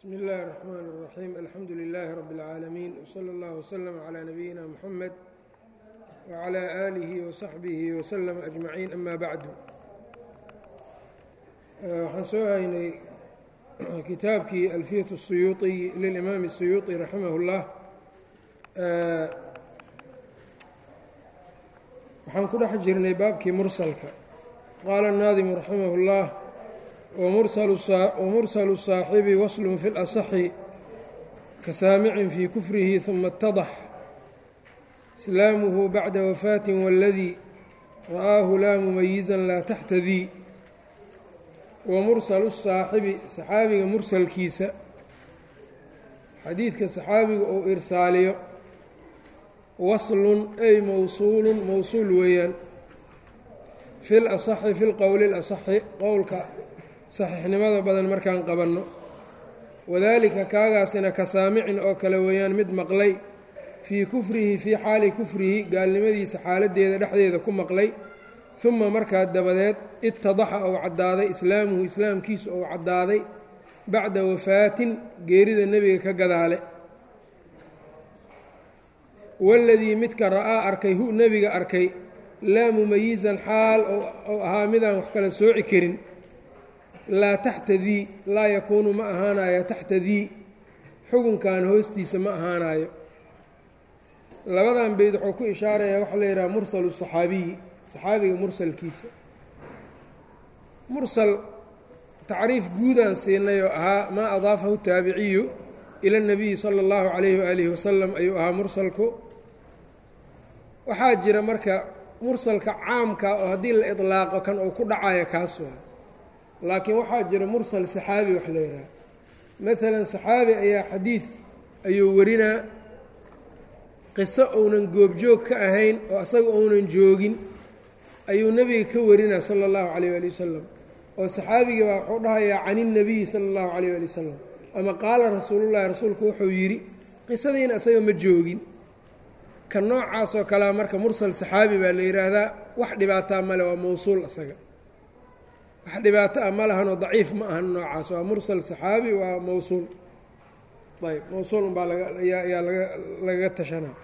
bsmi اllahi الرحmn الرaxيim alxamdu لilaahi rab اlcaalamiin wslى اllah wslm عlى nabiyina mxamed wعlى آlihi وsaxbihi wslm أجmaciin ama bacdu waxaan soo haynay kitaabkii alfiyaة الsuyuuطiy lilimaam الsuyuuطi raximah اllah waxaan ku dhex jirnay baabkii mursalka qaala الnaadimu raximah اllah wmursalu الsaaxibi waslun fi اlasaxi kasaamicin fii kufrihi ثuma اtadax islaamuhu bacda wafaatin waladii ra'aahu laa mumayizan laa taxtadii wamursalu الsaaxibi saxaabiga mursalkiisa xadiidka saxaabiga uu irsaaliyo waslun ay mowsuulun mowsuul weeyaan fi lasaxi fi lqowli اlasaxi qowlka saxiixnimada badan markaan qabanno wadaalika kaagaasina ka saamicin oo kale weeyaan mid maqlay fii kufrihi fii xaali kufrihi gaalnimadiisa xaaladdeeda dhexdeeda ku maqlay uma markaa dabadeed itadaxa ou caddaaday islaamuhu islaamkiisu ou caddaaday bacda wafaatin geerida nebiga ka gadaale waladii midka ra'aa arkay hu nebiga arkay laa mumayizan xaal ou ahaa midaan wax kala sooci karin laa taxta dii laa yakuunu ma ahaanayo taxta dii xukunkan hoostiisa ma ahaanayo labadan beyd wuxuu ku ishaarayaa waxaa la yidhaha mursalu saxaabiyi saxaabiga mursalkiisa mursal tacriif guudaan siinay oo ahaa maa adaafahu taabiciyu ila اnabiyi sala اllahu calayhi waalihi wasalam ayuu ahaa mursalku waxaa jira marka mursalka caamka oo haddii la iطlaaqo kan uu ku dhacayo kaas waa laakiin waxaa jira mursal saxaabi wax la yidhaha maalan saxaabi ayaa xadiid ayuu warinaa qiso ounan goobjoog ka ahayn oo asaga ounan joogin ayuu nebiga ka warinaa sala allahu calayh ali wasalam oo saxaabigii baa wuxuu dhahayaa can innabiyi sala allahu calayh ali wasalam ama qaala rasuulullahi rasuulku wuxuu yidhi qisadiina asaga ma joogin ka noocaasoo kalea marka mursal saxaabi baa la yidhaahdaa wax dhibaataa male waa mowsuul asaga wax dhibaato ah ma lahanoo daciif ma ahan noocaas waa mursal saxaabi waa mowsuul ayb mowsuul unbaa lagayaa laga lagaga tashanaa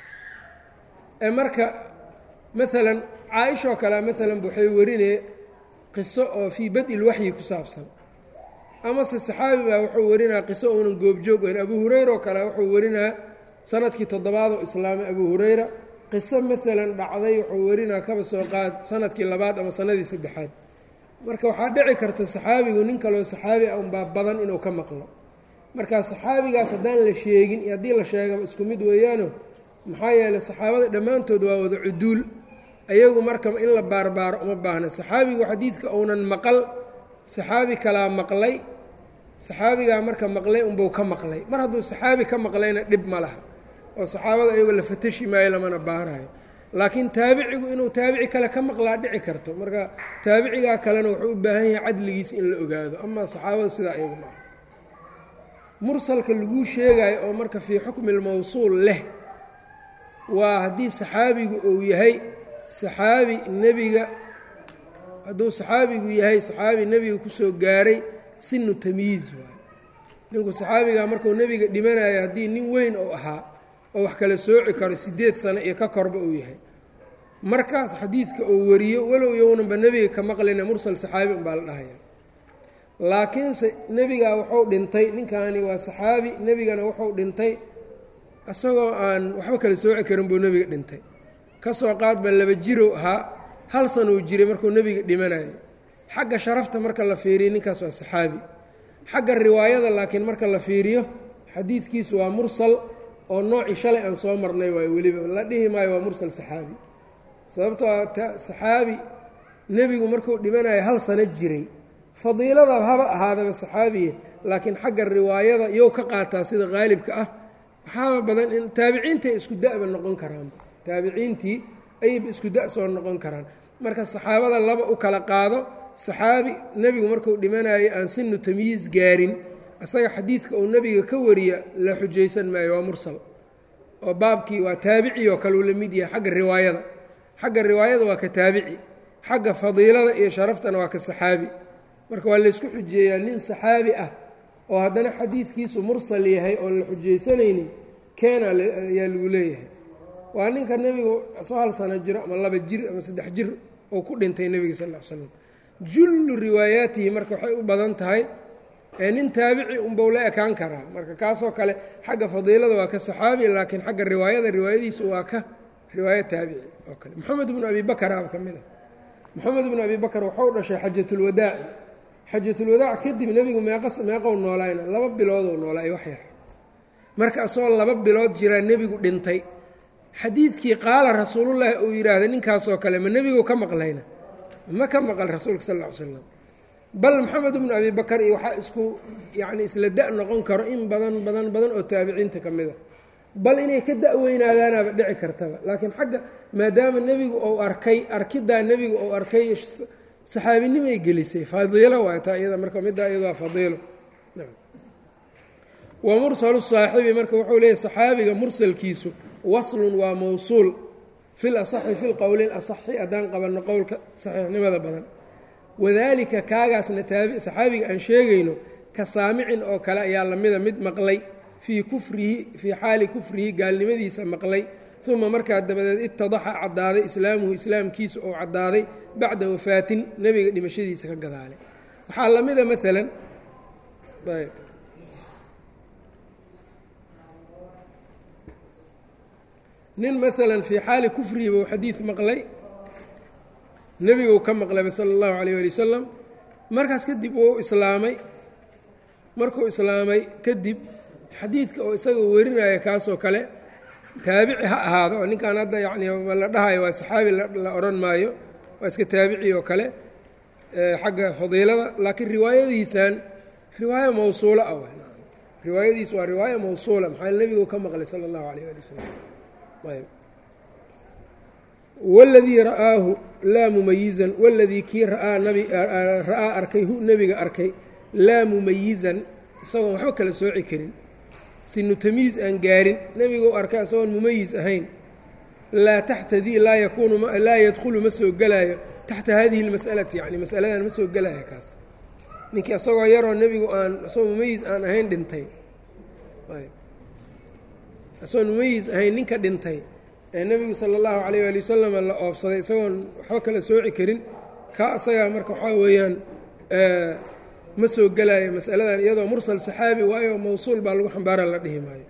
ee marka maalan caa-ishoo kale maalan waxay warinee qiso oo fii bad-il waxyi ku saabsan amase saxaabi baa wuxuu warinaa qiso uunan goobjoog weyn abu hureyra oo kale wuxuu warinaa sanadkii toddobaadoo islaamay abu hureyra qiso maalan dhacday wuxuu warinaa kaba soo qaad sanadkii labaad ama sanadii saddexaad marka waxaa dhici karta saxaabigu nin kaloo saxaabi ah unbaa badan inuu ka maqlo marka saxaabigaas haddaan la sheegin iyo haddii la sheegaba isku mid weeyaano maxaa yeeley saxaabada dhammaantood waa wada cuduul ayagu marka in la baarbaaro uma baahna saxaabigu xadiidka uunan maqal saxaabi kalaa maqlay saxaabigaa marka maqlay unbuu ka maqlay mar hadduu saxaabi ka maqlayna dhib ma laha oo saxaabada ayago la fatashi maayo lamana baarayo laakiin taabicigu inuu taabici kale ka maqlaa dhici karto marka taabicigaa kalena wuxuu u baahan yahay cadligiisa in la ogaado amaa saxaabada sidaa iyagu maaha mursalka laguu sheegayo oo marka fii xukmi lmowsuul leh waa haddii saxaabigu uu yahay saxaabi nebiga hadduu saxaabigu yahay saxaabi nebiga kusoo gaaray sinu tamyiiz waayo ninku saxaabigaa markuu nebiga dhimanayo haddii nin weyn uu ahaa oo wax kala sooci karo siddeed sano iyo ka korba uu yahay markaas xadiidka uu wariyo walow yownanba nebiga ka maqlina mursal saxaabi unbaa la dhahaya laakiinse nebigaa wuxuu dhintay ninkaani waa saxaabi nebigana wuxuu dhintay isagoo aan waxba kala sooci karin buu nebiga dhintay kasoo qaadba laba jirow ahaa hal sanuu jiray markuu nebiga dhimanayo xagga sharafta marka la fiiriyo ninkaas waa saxaabi xagga riwaayada laakiin marka la fiiriyo xadiidkiisu waa mursal oo noocii shalay aan soo marnay waayo weliba la dhihi maayo waa mursal saxaabi sababtoo a saxaabi nebigu markuu dhimanayo hal sano jiray fadiilada haba ahaadaba saxaabiye laakiin xagga riwaayada iyow ka qaataa sida qaalibka ah waxaaba badan in taabiciintay isku da'ba noqon karaan taabiciintii ayayba isku da' soo noqon karaan marka saxaabada laba u kala qaado saxaabi nebigu markuu dhimanayo aan sinu tamyiis gaarin asaga xadiidka uu nebiga ka wariya la xujaysan maayo waa mursal oo baabkii waa taabici oo kale uu la mid yahay xagga riwaayada xagga riwaayada waa ka taabici xagga fadiilada iyo sharaftana waa ka saxaabi marka waa laysku xujeeyaa nin saxaabi ah oo haddana xadiidkiisu mursal yahay oon la xujaysanaynin keena ayaa lagu leeyahay waa ninka nebigu soo hal sano jiro ama laba jir ama saddex jir oo ku dhintay nebiga sal l slam jullu riwaayaatihi marka waxay u badan tahay ee nin taabici unbau la ekaan karaa marka kaasoo kale xagga fadiilada waa ka saxaabi laakiin xagga riwaayada riwaayadiisu waa ka riwaayo taabici oo kale moxamed bnu abi bakaraaba ka mid a moxamed bnu abi bakar waxau dhashay xajatulwadaaci xajatulwadaac kadib nebigu meeqas meeqow noolayna laba biloodou noolaay wax yar marka asagoo laba bilood jiraa nebigu dhintay xadiidkii qaala rasuulullaahi uu yidhaahday ninkaasoo kale ma nebigu ka maqlayna ma ka maqal rasuulka sal ll ly slam bal maxamed bnu abi bakar iyo waxaa isku yacni isla da' noqon karo in badan badan badan oo taabiciinta ka mid a bal inay ka da-weynaadaanaaba dhici kartaba laakiin xagga maadaama nebigu uu arkay arkiddaa nebigu uu arkay saxaabinimay gelisay fadiilo waay taa iyada marka middaa iyado waa fadiilo wa mursalu saaxibi marka wuxuu leeyahy saxaabiga mursalkiisu waslun waa mawsuul fil asaxi fi lqowli asaxi haddaan qabanno qowlka saxiixnimada badan wadaalika kaagaasna taabi saxaabiga aan sheegayno ka saamicin oo kale ayaa lamida mid maqlay fii kufrihi fii xaali kufrihi gaalnimadiisa maqlay uma markaa dabadeed itadaxa caddaaday islaamuhu islaamkiisa oo caddaaday bacda wafaatin nebiga dhimashadiisa ka gadaalay waxaa la mida maalan ayb nin maalan fii xaali kufrihi buu xadiid maqlay nebiguu ka maqlayba sala allahu calayh ali wasalam markaas kadib wuu islaamay markuu islaamay kadib xadiidka oo isaga werinaya kaasoo kale taabici ha ahaado oo ninkan hadda yacni la dhahayo waa saxaabi la odhan maayo waa iska taabici oo kale xagga fadiilada laakiin riwaayadiisan riwaayo mawsuula ah riwaayadiis waa riwaayo mawsuula maxaa nebigu ka maqlay sala allahu calayh ali wasalam ayb wاladii ra'aahu laa mumayizan waladii kii ra'aa nabi ra'aa arkay hu nebiga arkay laa mumayizan isagoon waxba kala sooci karin sinu tamiiz aan gaarin nebiguu arkay isagoon mumayiz ahayn laa taxtadii laa yakuunu laa yadkhulu ma soo gelaayo taxta hadihi اlmas'alati yani masaladan ma soo gelaayo kaas ninkii isagoo yaroo nebigu aan isagoo mumayiz aan ahayn dhintay isagoon mumayiz ahayn ninka dhintay ee nebigu sala allahu calayh ali wasalam la oofsaday isagoon waxba kala sooci karin kaa isagaa marka waxaa weeyaan ma soo gelaayo masaladan iyadoo mursal saxaabi waayo mawsuul baa lagu xambaara la dhihi maayo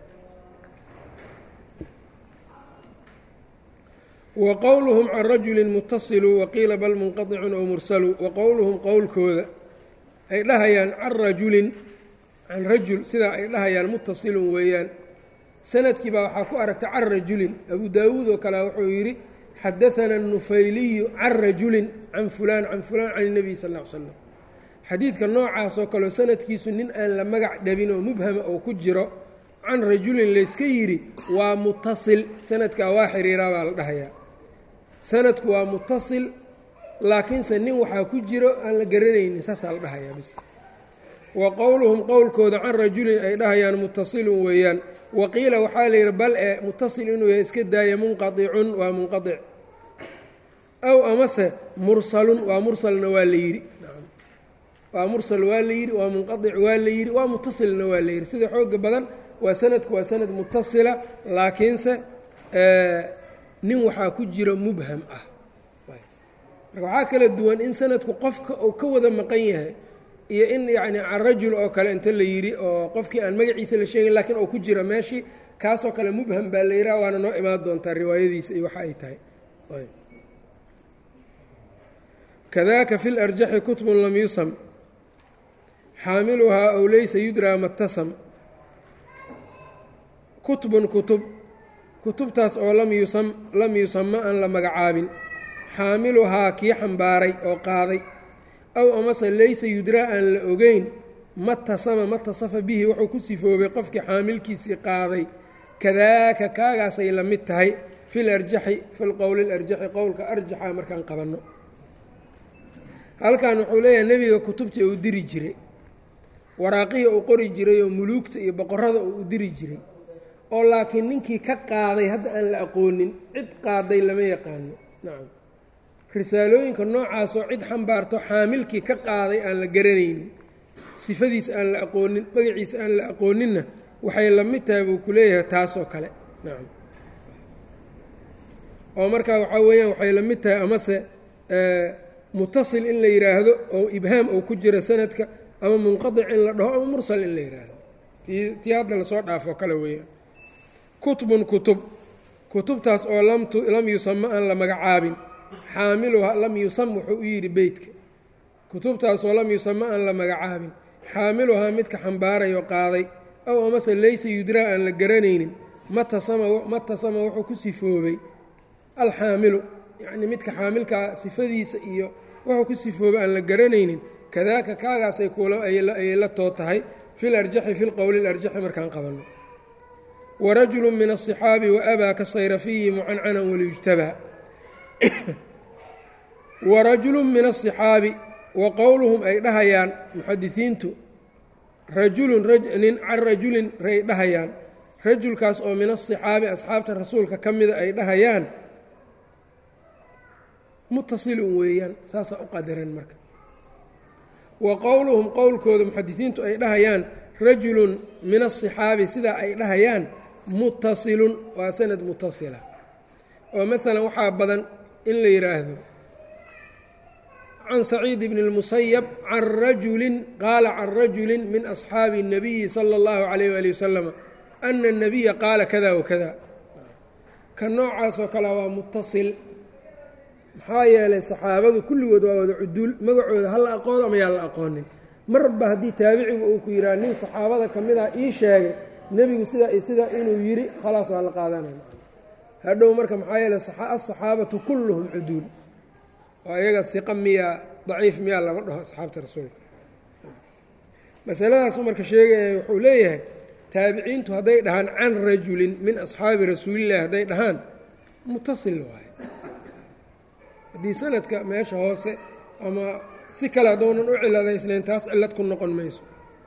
wa qowluhum can rajulin mutasilu waqiila bal munqaطicun ow mursalu wa qowluhum qowlkooda ay dhahayaan can rajulin can rajul sidaa ay dhahayaan mutasilun weeyaan sanadkii baa waxaa ku aragtay can rajulin abu daawuud oo kale wuxuu yidhi xadaana nufayliyu can rajulin can fulaan can fulaan can اnebiy sal ll ly slam xadiidka noocaasoo kaleo sanadkiisu nin aan la magac dhabin oo mubhama oo ku jiro can rajulin layska yidhi waa mutasil sanadkaa waa xiriiraa baa la dhahayaa sanadku waa mutasil laakiinse nin waxaa ku jiro aan la garanaynin saasaa la dhahayaa bis wa qowluhum qowlkooda can rajulin ay dhahayaan mutasilun weeyaan waqiila waxaa la yidhi bal e mutasil inuu yahay iska daaya munqaicun waa munqaic aw amase mursalun waa mursalna waa la yidhi waa mursal waa la yidhi waa munqaic waa la yidhi waa mutasilna waa la yidhi sida xooga badan waa sanadku waa sanad mutasila laakiinse nin waxaa ku jiro mubham ah marka waxaa kala duwan in sanadku qofka uu ka wada maqan yahay iyo in yacni can rajul oo kale inta la yidhi oo qofkii aan magaciisa la sheegin lakiin oo ku jira meeshii kaasoo kale mubham baa la yidhaha waana noo imaan doontaa riwaayadiisa iyo waxa ay tahay kadaaka fi larjaxi kutbun lam yusam xaamiluhaa ow laysa yudraa matasam kutbun kutub kutubtaas oo lam yusam lam yusama aan la magacaabin xaamiluhaa kii xambaaray oo qaaday aw amase laysa yudraa aan la ogeyn matasama matasafa bihi wuxuu ku sifoobay qofkii xaamilkiisii qaaday kadaaka kaagaasay la mid tahay fi larjaxi fi lqowli larjaxi qowlka arjaxa markaan qabanno halkan wuxuu leeyahay nebiga kutubtii uu diri jiray waraaqihii uu qori jiray oo muluugta iyo boqorada uu u diri jiray oo laakiin ninkii ka qaaday hadda aan la aqoonin cid qaaday lama yaqaano nacam risaalooyinka noocaasoo cid xambaarto xaamilkii ka qaaday aan la garanaynin sifadiisa aan la aqoonin magaciisa aan la aqooninna waxay la mid tahay buu ku leeyahay taasoo kale nacam oo markaa waxaa weeyaan waxay la mid tahay amase mutasil in la yidhaahdo oo ibhaam oo ku jira sanadka ama munqadic in la dhaho ama mursal in la yidhaahdo tii tii hadda lasoo dhaafoo kale weeyaan kutubun kutub kutubtaas oo lam yusama aan la magacaabin xaamiluha lam yusam wuxuu u yidhi beytka kutubtaasoo lam yusama aan la magacaabin xaamiluhaa midka xambaarayoo qaaday ow amase laysa yudraa aan la garanaynin matasama matasama wuxuu ku sifoobay alxaamilu yacnii midka xaamilkaa sifadiisa iyo wuxuu ku sifoobay aan la garanaynin kadaaka kaagaasay ayay la too tahay fi larjaxi fi lqowli larjaxi markaan qabanno warajulu min aلصixaabi waabaa ka sayrafiyi mucancanan waliyujtabaa warajulu min aلصixaabi wa qowluhum ay dhahayaan muxadisiintu rajulun nin can rajulin ay dhahayaan rajulkaas oo min aلصixaabi asxaabta rasuulka ka mida ay dhahayaan mutasilun weeyaan saasaa u qadaran marka wa qowluhum qowlkooda muxadisiintu ay dhahayaan rajulun min aلصixaabi sidaa ay dhahayaan mutasilun waa sanad mutasila oo masalan waxaa badan in la yidhaahdo can saciid bni اlmusayab can rajulin qaala can rajulin min asxaabi الnabiyi salى اllahu عalayh wali wasalama ana الnabiya qaala kada wakada ka noocaasoo kale waa mutasil maxaa yeelay saxaabadu kulligood waa wada cuduul magacooda ha la aqoono ama yaa la aqoonin marba haddii taabicigu uu ku yidhaha nin saxaabada ka mid ah ii sheegay nebigu sidaa iyo sidaa inuu yidhi khalaas waa la qaadanaya hadhow marka maxaa yeeley asaxaabatu kulluhum cuduul oo iyaga hiqa miyaa daciif miyaa lama dhaho asxaabta rasuulka masaladaasu marka sheegaya wuxuu leeyahay taabiciintu hadday dhahaan can rajulin min asxaabi rasuulillahi hadday dhahaan mutasil waaye haddii sanadka meesha hoose ama si kale haddounan u ciladaysnayn taas cillad ku noqon mayso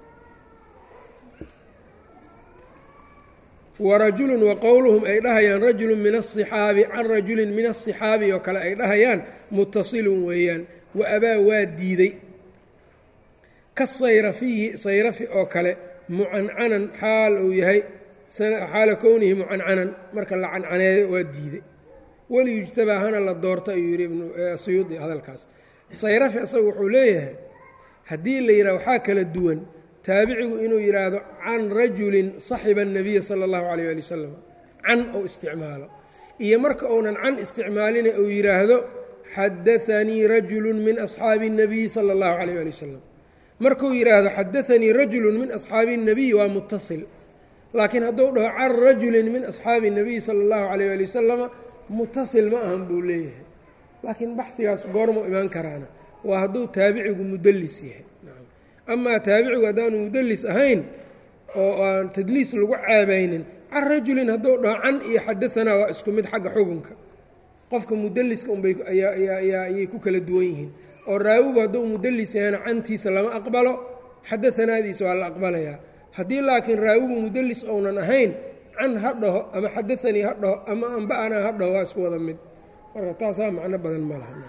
warajulun wa qowluhum ay dhahayaan rajulun min aلصixaabi can rajulin min aلصixaabi oo kale ay dhahayaan mutasilun weeyaan wa abaa waa diiday kasayrafiyi sayrafi oo kale mucancanan xaal uu yahay xaala kownihi mucancanan marka la cancaneeyo waa diiday waliyujtabaa hana la doorto ayuu yidhi ibnusuyuudi hadalkaas sayrafi asaga wuxuu leeyahay haddii la yidhaha waxaa kala duwan taabicigu inuu yidhaahdo can rajulin saxiba الnabiya salى اllahu alayh ali wasalam can ou isticmaalo iyo marka uunan can isticmaalina uu yidhaahdo xadaanii rajulu min asxaabi الnabiyi salى اllahu alayh ali wasalam markuu yidhaahdo xadaanii rajulu min asxaabi الnabiy waa mutasil laakiin hadduu dhaho can rajulin min asxaabi الnabiyi salى اllahu alayh ali wasalama mutasil ma ahan buu leeyahay laakiin baxdigaas goormuu imaan karaana waa hadduu taabicigu mudelis yahay amaa taabicigu haddaanu mudelis ahayn oo aan tadliis lagu ceebaynin can rajulin hadduu dhaho can iyo xadaanaa waa isku mid xagga xukunka qofka mudeliska unbay ayay ku kala duwan yihiin oo raawigu hadduu mudelis yahayna cantiisa lama aqbalo xadaanaadiisa waa la aqbalayaa haddii laakiin raawigu mudelis ounan ahayn can ha dhaho ama xadaanii ha dhaho ama amba'anaa ha dhaho waa isku wada mid marka taasaa macno badan ma laha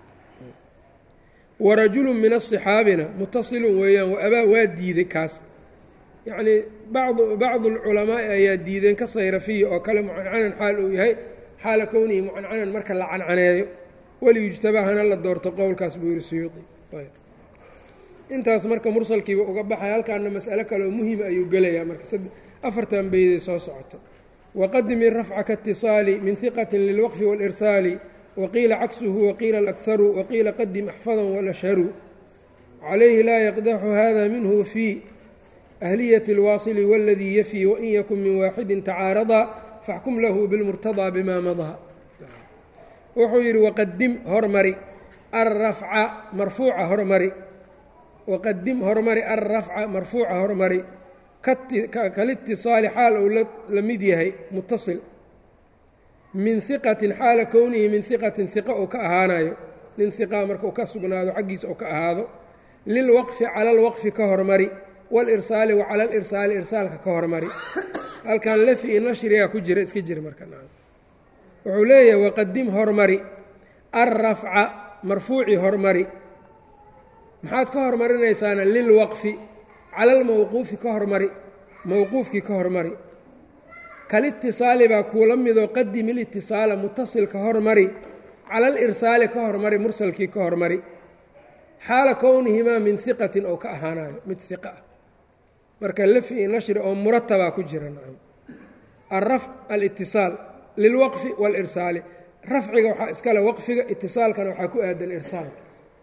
warajulu min aصixaabina mutasilun weeyaan waabaa waa diiday kaas yacnii bacdu bacdu alculamaai ayaa diideen ka sayrafiya oo kale mucancanan xaal uu yahay xaala kownihi mucancanan marka la cancaneeyo waliyujtabaa hana la doorto qowlkaas buu yihi suyuudi intaas marka mursalkiiba uga baxay halkaana mas'alo kaleoo muhima ayuu gelayaa marka afartan beyday soo socoto waqadimi rafca kaاtiصaali min hiqati lilwaqfi wاlirsaali waqiila caksuhu waqiila alakharu waqiila qadim axfadan walashharu calayhi laa yaqdaxu hada minhu fii ahliyati اlwaasili waladii yafii wain yakun min waaxidin tacaaradaa faxkum lahu bilmurtadaa bima madaa wuxuu yidhi waqadim hormari alrafca marfuuca hormari waqadim hormari alrafca marfuuca hormari kalitiصaali xaal uu la mid yahay mutasil min hiqatin xaala kownihi min hiqatin hiqa uu ka ahaanayo nin hiqaa marka uu ka sugnaado xaggiisa uu ka ahaado lilwaqfi cala alwaqfi ka hormari walirsaali wa cala alirsaali irsaalka ka hormari halkan lafi i nashrigaa ku jira iska jira marka wuxuu leeyahay waqadim hormari alrafca marfuuci hormari maxaad ka hormarinaysaana lilwaqfi cala almawquufi ka hormari mawquufkii ka hormari kalitisaali baa kuula midoo qadim ilitisaala mutasilka hormari cala alirsaali ka hormari mursalkii ka hormari xaala kownihimaa min hiqatin oo ka ahaanayo mid hiqa ah marka lafi iyo nashri oo muratabaa ku jira nacam alrafc alitisaal lilwaqfi waalirsaali rafciga waxaa iskale waqfiga itisaalkana waxaa ku aadan irsaalka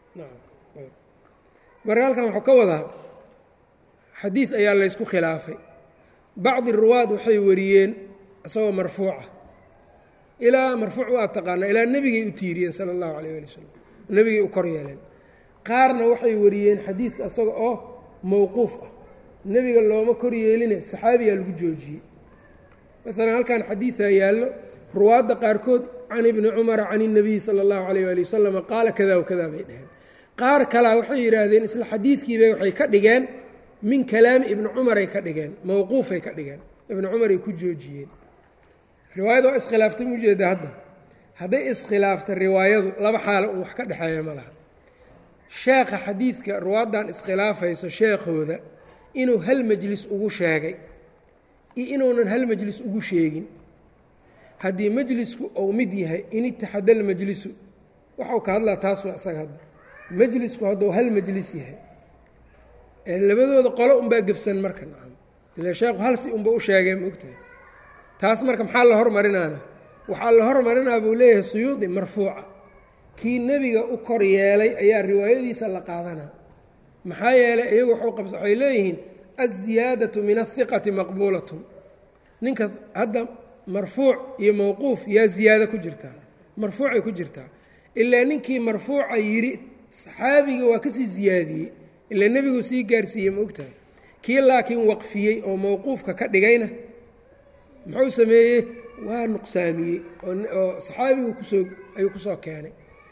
marka halkan waxuu ka wadaa xadiid ayaa laysku khilaafay bacdi ruwaad waxay wariyeen isagoo marfuuca ilaa marfuuc waa taqaanaa ilaa nebigay u tiiriyeen sala allahu calayh ali wasalam nebigay u kor yeeleen qaarna waxay wariyeen xadiidka isaga oo mowquuf ah nebiga looma kor yeeline saxaabiyaa lagu joojiyey maalan halkan xadiidaa yaallo ruwaadda qaarkood can ibni cumara can اnabiyi sala اllahu alayh ali wasalama qaala kada wakada bay dheheen qaar kalaa waxay yidhaahdeen isla xadiidkiibay waxay ka dhigeen min kalaami ibni cumaray ka dhigeen mowquufay ka dhigeen ibni cumaray ku joojiyeen riwaayada waa iskhilaaftay mujeeda hadda hadday iskhilaafta riwaayadu laba xaalo uu wax ka dhexeeya ma laha sheekha xadiidka ruwaaddan iskhilaafayso sheekhooda inuu hal majlis ugu sheegay iyo inuunan hal majlis ugu sheegin haddii majlisku uu mid yahay in itaxada almajlisu waxau ka hadlaa taas waa isaga hadda majlisku hadduu hal majlis yahay labadooda qolo unbaa gefsan marka nacam ila sheekhu hal si unba u sheegay ma ogtahay taas marka maxaa la hormarinaana waxaa la hormarinaa buu leeyahay suyuudi marfuuca kii nebiga u kor yeelay ayaa riwaayadiisa la qaadanaa maxaa yeelay iyagu waxay leeyihiin aziyaadatu min ahiqati maqbuulatun ninka hadda marfuuc iyo mowquuf yaa ziyaado ku jirtaa marfuucay ku jirtaa ilaa ninkii marfuuca yidhi saxaabiga waa kasii ziyaadiyey ilaa nebigu sii gaarsiiyey ma ogtahay kii laakiin waqfiyey oo mowquufka ka dhigayna muxuu sameeyey waa nuqsaamiyey oo saxaabigu kusoo ayuu kusoo keenay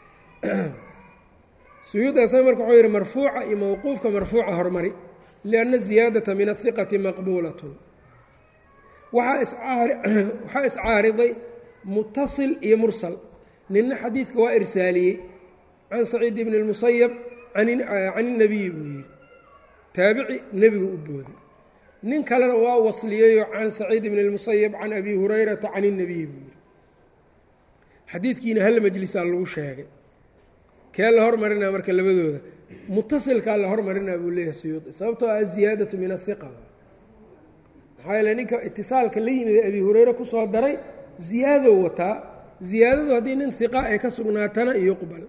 suyuudaasa marka wuxuu yidhi marfuuca iyo mowquufka marfuuca hormari lianna ziyaadata min ahiqati maqbuulatun waxaa iscaariday mutasil iyo mursal ninna xadiidka waa irsaaliyey can saciid bni اlmusayab can اnabiyi buu yidhi taabici nebigu u booday nin kalena waa wasliyeyoo can saciid bni اlmusayab can abi hurayrata can الnabiyi buu yidhi xadiidkiina hal majlisaa lagu sheegay kee la hormarinaa marka labadooda mutasilkaa la hormarinaa buu leeyahay suyuudi sababtoo ah aziyaadatu min ahiqa maxaa yeele ninka itisaalka la yimid ee abi hureyre kusoo daray ziyaadow wataa ziyaadadu haddii nin hiqa ay ka sugnaatana yuqbal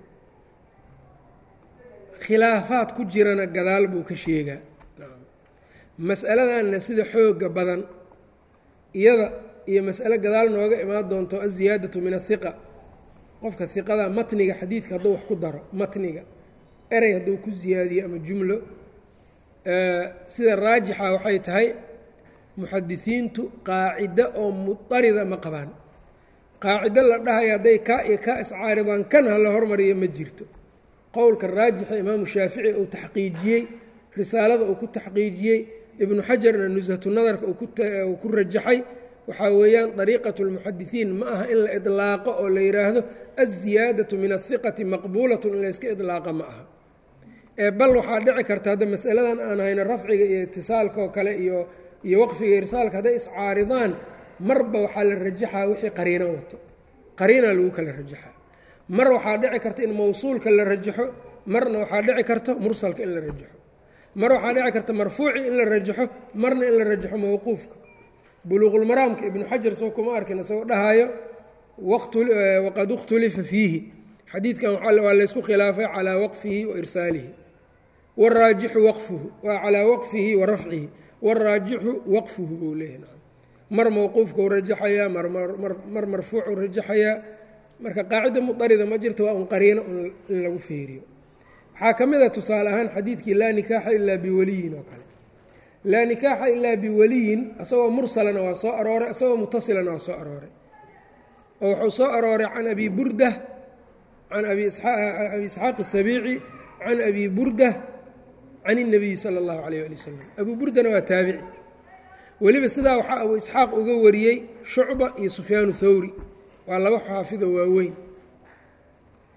khilaafaad ku jirana gadaal buu ka sheegaa mas'aladanna sida xooga badan iyada iyo mas'alo gadaal nooga imaan doonto aziyaadatu min ahiqa qofka hiqada matniga xadiidka hadduu wax ku daro matniga erey hadduu ku ziyaadiyo ama jumlo sida raajixa waxay tahay muxadisiintu qaacido oo mudarida ma qabaan qaacido la dhahayo hadday kaa iyo kaa iscaaridaan kan ha la hormariyo ma jirto qowlka raajixa imaamu shaafici uu taxqiijiyey risaalada uu ku taxqiijiyey ibnu xajarna nushatu nadarka uu ku rajaxay waxaa weeyaan dariiqatu lmuxadisiin ma aha in la idlaaqo oo la yidhaahdo aziyaadatu min ahiqati maqbuulatun in layska idlaaqa ma aha ee bal waxaa dhici karta hadda masaladan aan hayno rafciga iyo itisaalka oo kale iyo iyo waqfiga irsaalka hadday iscaaridaan marba waxaa la rajaxaa wixii qariino wato qariina lagu kala rajaxaa mar waxaa dhici karta in mawsuulka la rajaxo marna waxaa dhici karta mursalka in la rajaxo mar waxaa dhici karta marfuuci in la rajaxo marna in la rajaxo mawquufka buluuqulmaraamka ibnu xajar soo kuma arkin isagoo dhahaayo waqad ikhtulifa fiihi xadiidkan waa laysku khilaafay calaa waqfihi wa irsaalihi waraajixu waqfuhu waa calaa waqfihi wa rafcihi waraajixu waqfuhu buu leeyahy mar mawquufkau rajaxayaa mar marfuucuu rajaxayaa marka qaacida mudarida ma jirto waa un qariino in lagu feeriyo waxaa ka mid a tusaale ahaan xadiidkii laa nikaaxa ilaa biwaliyin oo kale laa nikaaxa ilaa biwaliyin isagoo mursalana waa soo arooray isagoo mutasilana waa soo arooray oo wuxuu soo arooray can abi burda can abi isxaaq الsabiici can abi burda can الnabiyi salى اllahu alayh ali wasalam abu burdana waa taabici weliba sidaa waxaa abu isxaaq uga wariyey shucba iyo sufyaanu thawri waa laba xaafido waaweyn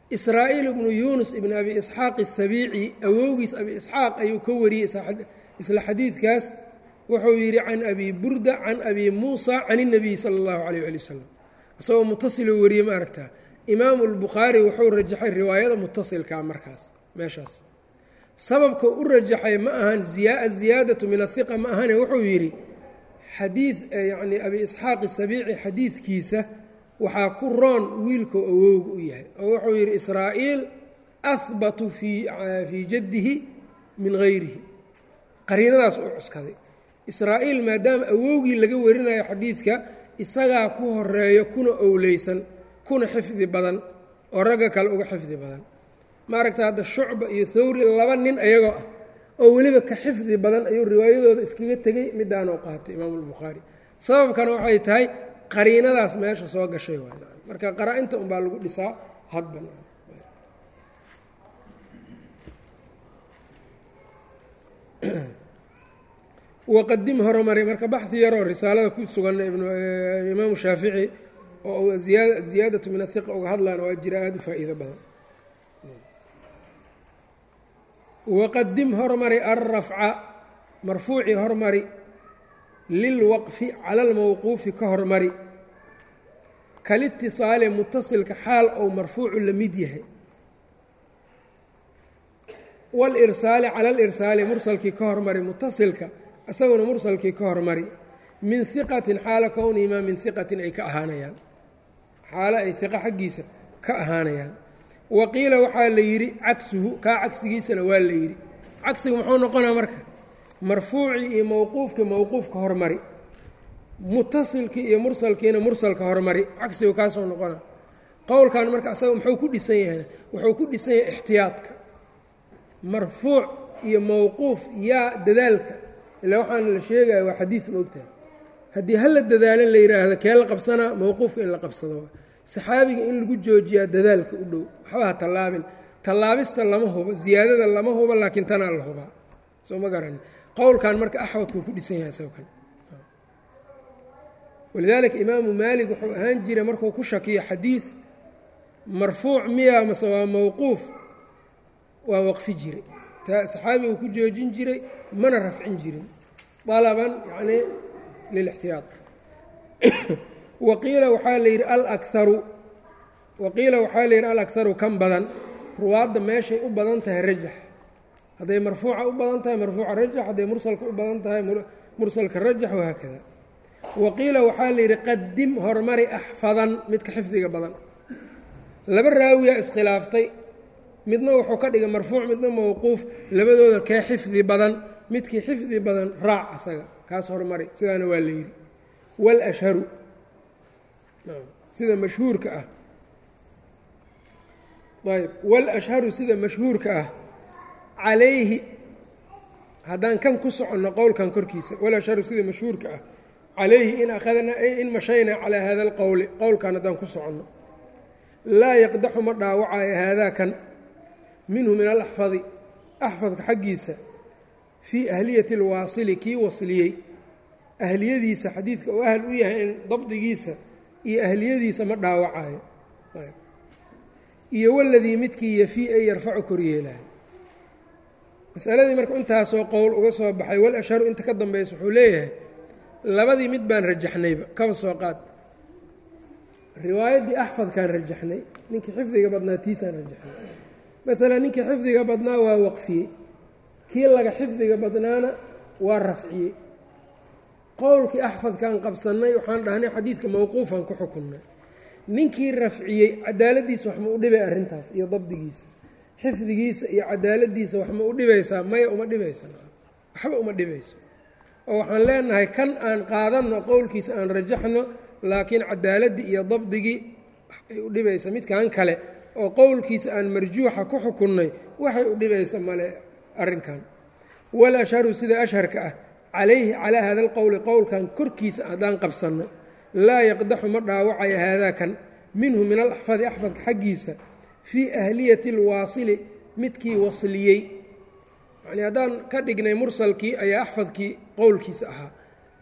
israa'iil ibnu yuunus ibn abi isxaaq asabiici awowgiis abi isxaaq ayuu ka wariyey isla xadiidkaas wuxuu yidhi can abi burda can abi muusa can اnabiy sala اllahu alayh ali wasalam isagoo mutasiloo wariyey ma aragtaa imaamu lbukhaari wuxuu rajaxay riwaayada mutasilkaa markaas meeshaas sababka u rajaxay ma ahan aziyaadatu min ahiqa ma ahane wuxuu yidhi xadiid yacni abi isxaaqi sabiici xadiidkiisa waxaa ku roon wiilkoo awowga u yahay oo wuxuu yidhi israa'iil ahbatu fii fii jaddihi min hayrihi qariinadaas u cuskaday israa'iil maadaama awowgii laga warinayo xadiidka isagaa ku horeeyo kuna owleysan kuna xifdi badan oo ragga kale uga xifdi badan maaragta hadda shucba iyo thawri laba nin ayagoo ah oo weliba ka xifdi badan ayuu riwaayadooda iskaga tegey midaanoo qaatay imaamu albukhaari sababkana waxay tahay qariinadaas meesha soo gashay waay marka qaraa-inta unbaa lagu dhisaa hadba waqadim horumari marka baxi yaroo risaalada ku sugan imaamu shaafici oo ziyaadatu min ahiqa uga hadlaan waa jira aada u faa'iido badan waqadim hormari alrafca marfuuci hormari lilwaqfi cala almawquufi ka hormari kalitisaali mutasilka xaal ou marfuucu la mid yahay walirsaali cala alirsaali mursalkii ka hormari mutasilka isaguna mursalkii ka hormari min hiqatin xaala kownihimaa min hiqatin ay ka ahaanayaan xaalo ay hiqa xaggiisa ka ahaanayaan wa qiila waxaa la yidhi cagsuhu kaa cagsigiisana waa la yidhi cagsigu muxuu noqonaa marka marfuucii iyo mowquufkii mowquufka hormari mutasilkii iyo mursalkiina mursalka hormari cagsigu kaasoo noqona qowlkan marka asaga muxuu ku dhisan yahay wuxuu ku dhisan yahay ixtiyaadka marfuuc iyo mowquuf yaa dadaalka ilaa waxaana la sheegaya waa xadiid moogtahay haddii hala dadaalin la yidhaahdo kee la qabsanaa mowquufka in la qabsado saxaabiga in lagu joojiyaa dadaalka u dhow waxba ha tallaabin tallaabista lama hubo ziyaadada lama hubo laakiin tanaa la hubaa soo ma garan qowlkan marka axwadkuu ku dhisan yahay isago kale walidaalika imaamu maalik wuxuu ahaan jiray markuu ku shakiyo xadiid marfuuc miya mase waa mowquuf waa waqfi jiray saxaabigu ku joojin jiray mana rafcin jirin alaban yacnii lilixtiyaad waqiila waxaa la yidhi alakaru waqiila waxaa la yidhi alakharu kan badan ruwaadda meeshay u badan tahay rajax hadday marfuuca u badan tahay marfuuca rajax hadday mursalka u badan tahay mursalka rajax wahaakada waqiila waxaa la yidhi qadim hormari axfadan midka xifdiga badan laba raawiyaa iskhilaaftay midna wuxuu ka dhigay marfuuc midna mowquuf labadooda kee xifdi badan midkii xifdi badan raac asaga kaas hormari sidaana waa la yidhi wاlashharu sida mashhuurka ah ayb wاlashharu sida mashhuurka ah calayhi haddaan kan ku soconno qowlkan korkiisa walashharu sida mashhuurka ah calayhi in akhadna in mashayna calaa hada اlqowli qowlkan haddaan ku soconno laa yaqdaxu ma dhaawacayo haadaa kan minhu min alaxfadi axfadka xaggiisa fii ahliyati اlwaasili kii wasliyey ahliyadiisa xadiidka uu ahl u yahay in dabdigiisa iyo ahliyadiisa ma dhaawacayo iyo waladii midkii yafii ay yarfacu koryeelayo masaladii marka intaasoo qowl uga soo baxay wal ashharu inta ka dambaysa wuxuu leeyahay labadii mid baan rajaxnayba kaba soo qaad riwaayaddii axfadkaan rajaxnay ninkii xifdiga badnaa tiisaan rajaxnay masalan ninkii xifdiga badnaa waa waqfiyey kii laga xifdiga badnaana waa rafciyey qowlkii axfadkaan qabsannay waxaan dhahnay xadiidka mowquufan ku xukunnay ninkii rafciyey cadaaladdiisa wax ma u dhibay arrintaas iyo dabdigiisa xifdigiisa iyo cadaaladdiisa wax ma u dhibaysaa maya uma dhibaysa waxba uma dhibayso oo waxaan leenahay kan aan qaadanno qowlkiisa aan rajaxno laakiin cadaaladdii iyo dabdigii ay u dhibaysa midkan kale oo qowlkiisa aan marjuuxa ku xukunnay waxay u dhibaysa male arrinkan wal ashharu sida ashharka ah calayhi calaa hada alqowli qowlkan korkiisa haddaan qabsanno laa yaqdaxu ma dhaawacayo haadaakan minhu min alaxfadi axfadka xaggiisa fii ahliyati alwaasili midkii wasliyey yacnii haddaan ka dhignay mursalkii ayaa axfadkii qowlkiisa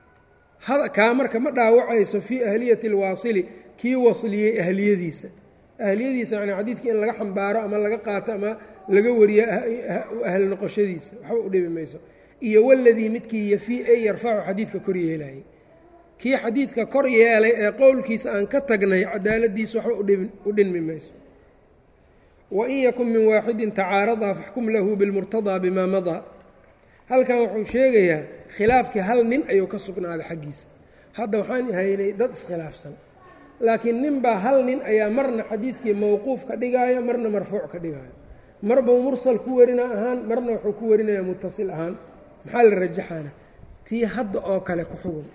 ahaa kaa marka ma dhaawacayso fii ahliyati alwaasili kii wasliyey ahliyadiisa ahliyadiisa yani xadiidkii in laga xambaaro ama laga qaato ama laga wariyo ahl noqoshadiisa waxba u dhibi mayso iyo waladii midkii yafii ay yarfacu xadiidka kor yeelayay kii xadiidka kor yeelay ee qowlkiisa aan ka tagnay cadaaladiisa waxba u dhinmi mayso wain yakun min waaxidin tacaaradaa faxkum lahu bilmurtadaa bimaa madaa halkan wuxuu sheegayaa khilaafkii hal nin ayuu ka sugnaaday xaggiisa hadda waxaan haynay dad iskhilaafsan laakiin ninbaa hal nin ayaa marna xadiidkii mowquuf ka dhigaayo marna marfuuc ka dhigaayo marbau mursal ku warina ahaan marna wuxuu ku warinayaa mutasil ahaan maxaa la rajaxaana tii hadda oo kale ku xugun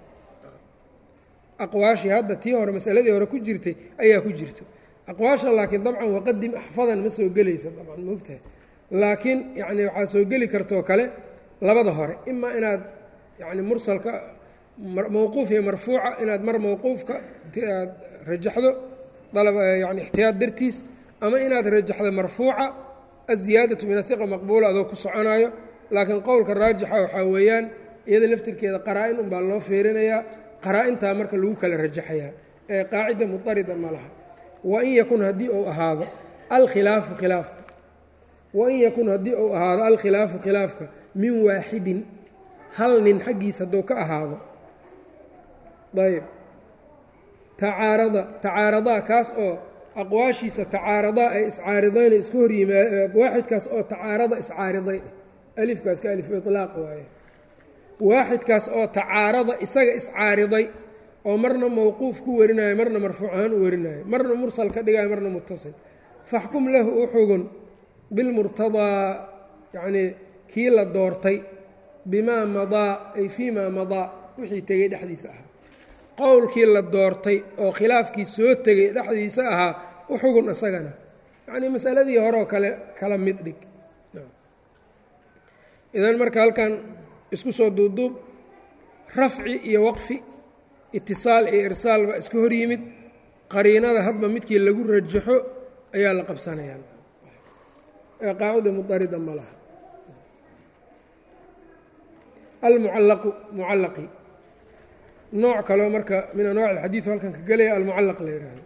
aqwaashii hadda tii hore masaladii hore ku jirtay ayaa ku jirta aqwaasha laakiin dabcan waqadim axfadan ma soo gelaysa dabcan moogtahay laakiin yacni waxaa soo geli kartoo kale labada hore imaa inaad yacni mursalka mowquuf iyo marfuuca inaad mar mowquufka aad rajaxdo yani ixtiyaad dartiis ama inaad rajaxdo marfuuca aziyaadatu min ahiqa maqbuula adoo ku soconaayo laakiin qowlka raajixa waxaa weeyaan iyada laftirkeeda qaraa-in unbaa loo fiirinayaa qaraa-intaa marka lagu kala rajaxayaa ee qaacida mutarida ma laha wain yakun haddii uu ahaado alkhilaafu khilaafka wain yakun haddii uu ahaado alkhilaafu khilaafka min waaxidin hal nin xaggiis hadduu ka ahaado ayb tacaarada tacaaradaa kaas oo aqwaashiisa tacaaradaa ay iscaaridayna iska hor yimaa waaxidkaas oo tacaarada iscaariday alifkaas ka alif ilaaq waaye waaxidkaas oo tacaarada isaga iscaariday oo marna mowquuf ku warinayo marna marfuuc ahaan u warinayo marna mursal ka dhigayo marna mutasil faxkum lahu u xugun bilmurtadaa yacnii kii la doortay bimaa madaa ay fii maa madaa wixii tegey dhexdiisa ahaa qowlkii la doortay oo khilaafkii soo tegay dhexdiisa ahaa u xugun isagana yacnii masaladii horeoo kale kala mid dhig idan marka halkan isku soo duubduub rafci iyo waqfi itisaal iyo irsaal baa iska hor yimid qariinada hadba midkii lagu rajaxo ayaa la qabsanayaa ee qaacida mudarida ma laha almucallaqu mucallaqi nooc kaleo marka min anwaac alxadiid halkan ka gelaya almucallaq la yidhaahdo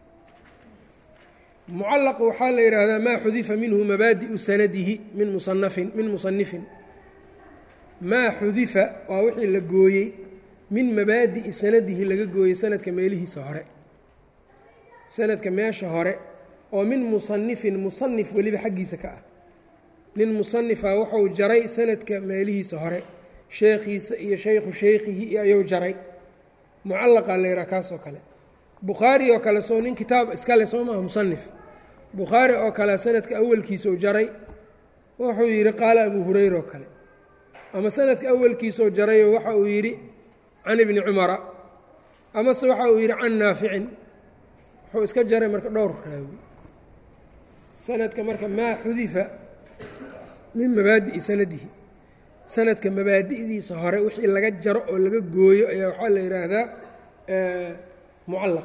mucallaq waxaa la yidhaahdaa maa xudifa minhu mabaadi'u sanadihi min musanafin min musanifin maa xudifa waa wixii la gooyey min mabaadi'i sanadihi laga gooyey sanadka meelihiisa hore sanadka meesha hore oo min musanifin musanif weliba xaggiisa ka ah nin musanifa wuxuu jaray sanadka meelihiisa hore sheekhiisa iyo shaykhu shaykhihi iyo ayuu jaray mucallaqaa la yidhaha kaas oo kale bukhaari oo kale soo nin kitaab iskale soo maaha musanif bukhaari oo kale sanadka awalkiisau jaray wuxuu yidhi qaala abu hurayra oo kale ama sanadka awalkiisau jarayoo waxa uu yidhi can ibni cumara amase waxa uu yidhi can naaficin wuxuu iska jaray marka dhowr raawi sanadka marka maa xudifa min mabaadi'i sanadihi sanadka mabaadi'diisa hore wixii laga jaro oo laga gooyo ayaa waxaa la yidhaahdaa mucallaq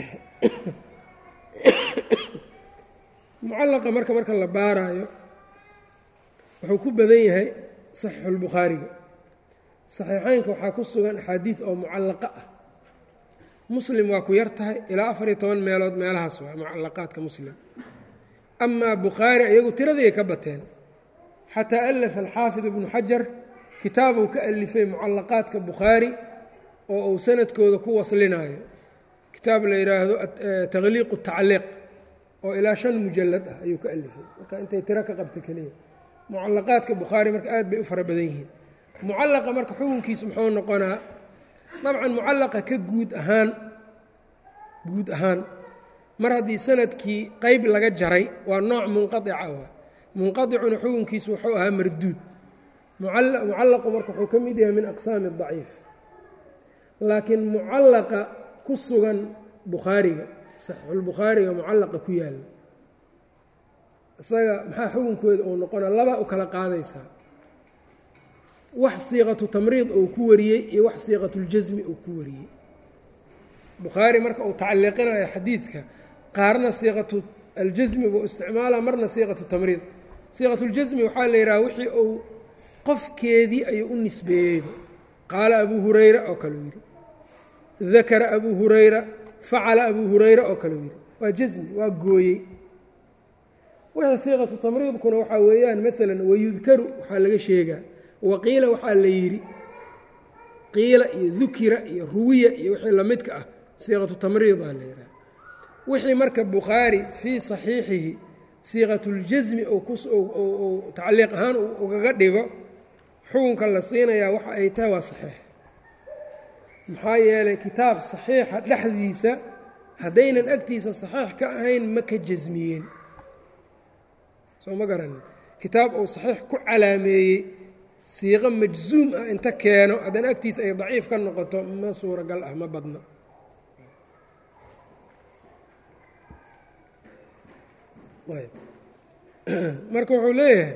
mucallaqa marka marka la baaraayo wuxuu ku badan yahay saxiixulbukhaariga saxiixeynka waxaa ku sugan axaadiid oo mucallaqa ah muslim waa ku yar tahay ilaa afar iyo toban meelood meelahaas waa mucallaqaadka muslim amaa bukhaari iyagu tiradii ka bateen xataa alafa alxaafid ibnu xajar kitaabuu ka alifay mucallaqaadka bukhaari oo uu sanadkooda ku waslinayo kitaab la yidhaahdo takhliiqu tacliiq oo ilaa shan mujalad ah ayuu ka alifay marka intay tiro ka qabta keliya mucallaqaadka bukhaari marka aad bay u fara badan yihiin mucallaqa marka xukunkiisu muxuu noqonaa dabcan mucallaqa ka guud ahaan guud ahaan mar haddii sanadkii qeyb laga jaray waa nooc munqaica waa munqaicuna xukunkiisu wuxuu ahaa marduud mucallaqu marka wuxuu ka mid yahay min aqsaami daciif laakiin mucallaqa ku sugan bukhaariga saxiixulbukhaariga mucallaqa ku yaalla isaga maxaa xukunkooda uu noqonaa labaa u kala qaadaysaa wax siiqatu tamriid uu ku wariyey iyo wax siiqatuljasmi uu ku wariyey bukhaari marka uu tacaliiqinayo xadiidka qaarna siiqatu aljasmi buu isticmaalaa marna siiqatu tamriid siiqatuljasmi waxaa la yidhaha wixii uu qofkeedii ayuu u nisbeeyey qaala abuu hurayra oo kaleu yidhi dakara abuu hurayra facala abuu hurayra oo kaleu yidhi waa jasmi waa gooyey wixii siiqatu tamriidkuna waxaa weeyaan maalan wayudkaru waxaa laga sheegaa waqiila waxaa la yidhi qiila iyo dukira iyo ruwiya iyo wixii lamidka ah siiqatu tamriid aa la yidhaha wixii marka bukhaari fii saxiixihi siiqatuljasmi ou tacliiq ahaan ugaga dhigo xukunka la siinayaa waxa ay tahay waa saxiix maxaa yeelay kitaab saxiixa dhexdiisa haddaynan agtiisa saxiix ka ahayn ma ka jasmiyeen soo ma garanin kitaab uu saxiix ku calaameeyey siiqo majzuum ah inta keeno haddana agtiisa ay daciif ka noqoto ma suuragal ah ma badna marka wuxuu leeyahay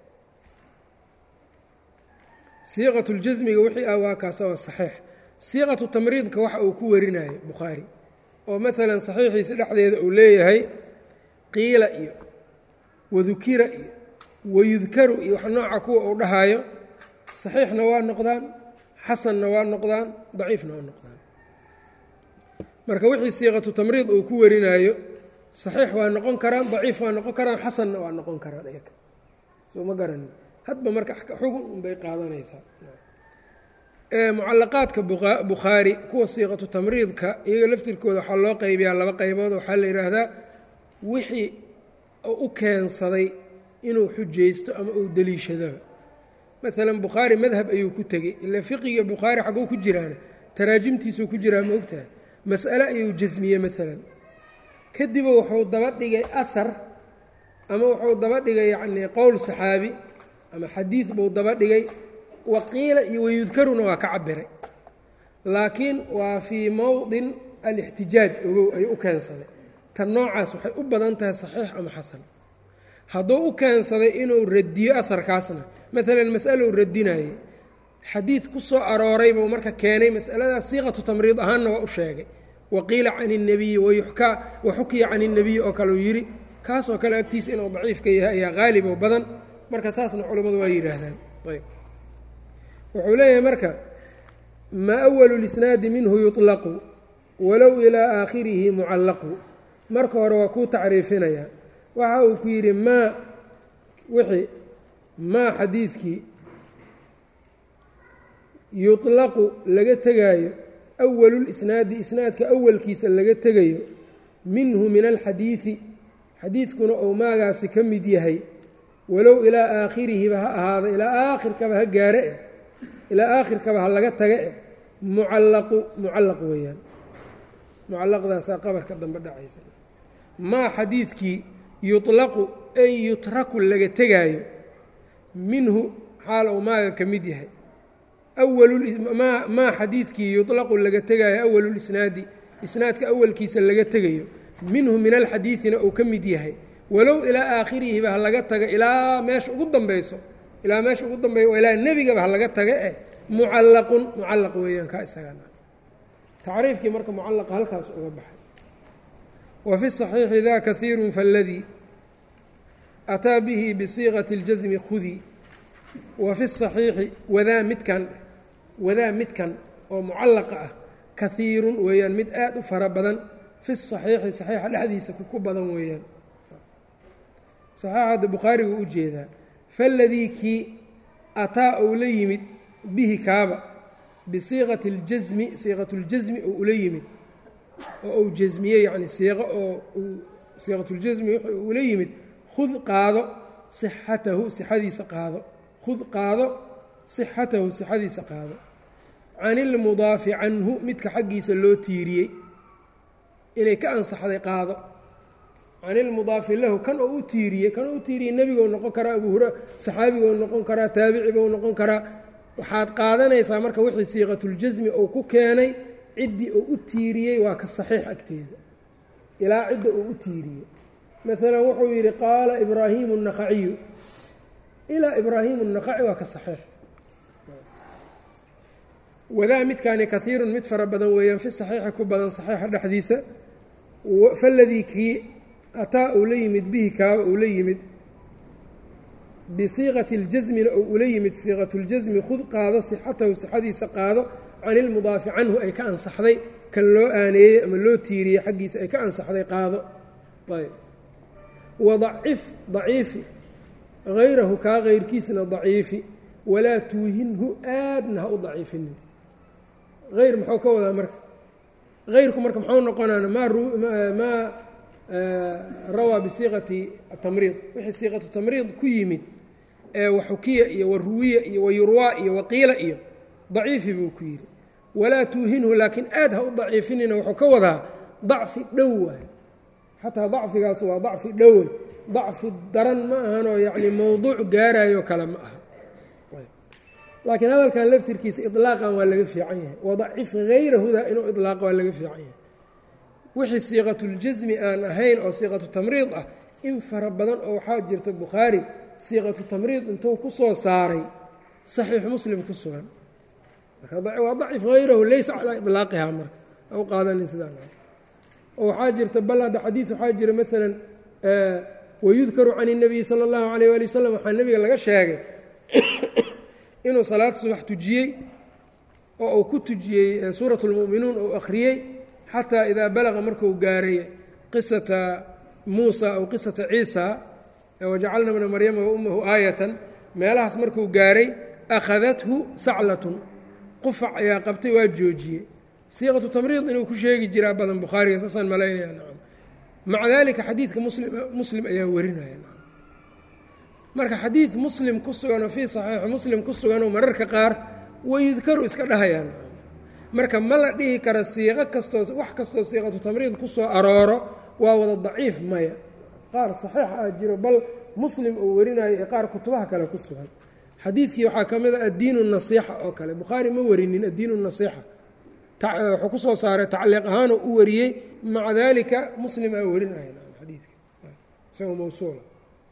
siiqatu ljasmiga wixii ah waa kaasa waa saxiix siiqatu tamriidka waxa uu ku warinayo bukhaari oo maalan saxiixiisa dhexdeeda uu leeyahay qiila iyo wadukira iyo wayudkaru iyo wax nooca kuwa uu dhahaayo saxiixna waa noqdaan xasanna waa noqdaan daciifna waa noqdaan marka wixii siiqatu tamriid uu ku warinaayo saxiix waa noqon karaan daciif waa noqon karaan xasanna waa noqon karaan iyaga soo ma garanin hadba marka xugun unbay qaadanaysaa mucalaqaadka bukhaari kuwa siiqatu tamriidka iyaga laftirkooda waxaa loo qaybiyaa laba qaybood waxaa la yidhaahdaa wixii u keensaday inuu xujaysto ama uu deliishadaba maalan bukhaari madhab ayuu ku tegey ila fiqiga bukhaari xagguu ku jiraana taraajimtiisuu ku jiraa ma ogtahay mas'ale ayuu jasmiyey maalan kadiba wuxuu daba dhigay ahar ama wuxuu daba dhigay yacnii qowl saxaabi ama xadiid buu daba dhigay waqiila iyo wayudkaruna waa ka cabiray laakiin waa fii mowdin alixtijaaj ogow ayuu u keensaday tan noocaas waxay u badan tahay saxiix ama xasan hadduu u keensaday inuu radiyo aharkaasna maalan mas'alou radinayey xadiid ku soo arooray buu marka keenay masaladaas siiqatu tamriid ahaanna waa u sheegay waqiila can الnabiyi wayuxkaa waxukiya can الnabiyi oo kaleu yidhi kaasoo kale agtiisa inuu daciifka yahay ayaa qaalib oo badan marka saasna culimmadu waa yidhaahdaan ayb wuxuu leeyahay marka ma awalu lisnaadi minhu yuطlaqu walow ilaa aakhirihi mucallaqu marka hore waa kuu tacriifinayaa waxa uu ku yidhi maa wixii maa xadiidkii yuطlaqu laga tegaayo awalulisnaadi isnaadka awalkiisa laga tegayo minhu min alxadiidi xadiidkuna ou maagaasi ka mid yahay walow ilaa aakhirihiba ha ahaado ilaa aakhirkaba ha gaare eh ilaa aakhirkaba ha laga taga eh mucallaqu mucallaq weeyaan mucallaqdaasaa qabarka dambe dhacaysa maa xadiidkii yuطlaqu ay yutraku laga tegaayo minhu xaal ou maaga ka mid yahay maa xadiidkii yuطlaqu laga tegaayo awalulisnaadi isnaadka awalkiisa laga tegayo minhu min alxadiidina uu ka mid yahay walow ilaa aakhirihiba ha laga taga ilaa meesha ugu dambayso ilaa meesha ugu dambeyo ilaa nebigaba ha laga taga eh mucallaqun mucallaq weeyaan kaa isagaa tacriifkii marka mucallaqa halkaas uga baxay wa fi صaxiixi da kahiiru faladii ataa bihi bisiiqati اljasmi khudii wa fi الصaxiixi wadaa midkan wadaa midkan oo mucallaqa ah kahiirun weeyaan mid aad u fara badan fi saxiixi saxiixa dhexdiisa ku badan weeyaan saxiixa hadda bukhaarigu u jeedaa faladii kii ataa ou la yimid bihi kaaba bisiiqati اljasmi siiqatu اljasmi ou ula yimid oo uu jasmiyey yacni siiqo oo siiqatuljasmi wuxuu ula yimid khud qaado sixatahu sixadiisa qaado khud qaado sixatahu sixadiisa qaado can ilmudaafi canhu midka xaggiisa loo tiiriyey inay ka ansaxday qaado can ilmudaafi lahu kan oo u tiiriyey kan oo u tiiriyey nebigou noqon karaa abu hura saxaabigou noqon karaa taabicibou noqon karaa waxaad qaadanaysaa marka wixii siiqatuljasmi uu ku keenay ciddii uu u tiiriyey waa ka saxiix agteeda ilaa cidda uu u tiiriyey maalan wuxuu yidhi qaala ibraahimu الnaqaciyu ilaa ibraahimu الnaqaci waa ka saxiix wadaa midkaani kahiirun mid fara badan weeyaan fi saxiixi ku badan saxiixa dhexdiisa faladii kii ataa uu la yimid bihi kaaba uu la yimid bisiiqati اljasmina ou ula yimid siiqatu اljasmi khud qaado sixatahu sixadiisa qaado can ilmudaafi canhu ay ka ansaxday kan loo aaneeyey ama loo tiiriyey xaggiisa ay ka ansaxday qaado ayb wadacif daciifi hayrahu kaa hayrkiisna daciifi walaa tuuhinhu aadna ha u daciifinin hayr muxuu ka wadaa marka hayrku marka muxuu noqonaan maa rawaa bisiiqati tamriid wixii siiqatu tamriid ku yimid ee waxukiya iyo waruwiya iyo wayurwaa iyo waqiila iyo daciifi buu ku yidhi walaa tuuhinhu laakiin aad ha u daciifinina wuxuu ka wadaa dacfi dhow waay xataa dacfigaas waa dacfi dhowe dacfi daran ma ahanoo yacni mowduuc gaarayo kale ma aha laakiin hadalkan laftirkiisa ilaaqan waa laga fiican yahay wadacif hayrahuda inuu ilaaqa waa laga fiican yahay wixii siiqatuljasmi aan ahayn oo siiqatu tamriid ah in fara badan oo waxaa jirta bukhaari siiqatu tamriid intuu ku soo saaray saxiix muslim ku sugan waa dacif hayrahu laysa calaa ilaaqiha marka u qaadanin sidaan oo waxaa jirta bal hadda xadiid waxaa jira maalan wayudkaru can الnabiyi salى اllahu alayh ali wasalam waxaa nebiga laga sheegay inuu salaad subax tujiyey oo uu ku tujiyey suuraة اlmu'minuun uu akhriyey xataa idaa balaqa marku gaaray qisata muusa aw qisata ciisa wajacalna bna maryama waummahu aayatan meelahaas markuu gaaray akhadathu saclatun qufac ayaa qabtay waa joojiyey siiqatu tamriid inuu ku sheegi jiraa badan bukhaariga saasaan malaynaya nacam maca dalika xadiidka muslim muslim ayaa warinaya nacam marka xadiid muslim ku sugan oo fii saxiixi muslim ku suganoo mararka qaar wayudkaru iska dhahayaan marka ma la dhihi kara siiqo kastoo wax kastoo siiqatu tamriid ku soo arooro waa wada daciif maya qaar saxiix ah jiro bal muslim uu warinayo ee qaar kutubaha kale ku sugan xadiidkii waxaa ka mid a addiinu nasiixa oo kale bukhaari ma warinin addiinu nasiixa wuxuu ku soo saaray tacliiq ahaanoo u wariyey maca dalika muslim aa warinaya xadiidka isagoo mawsuula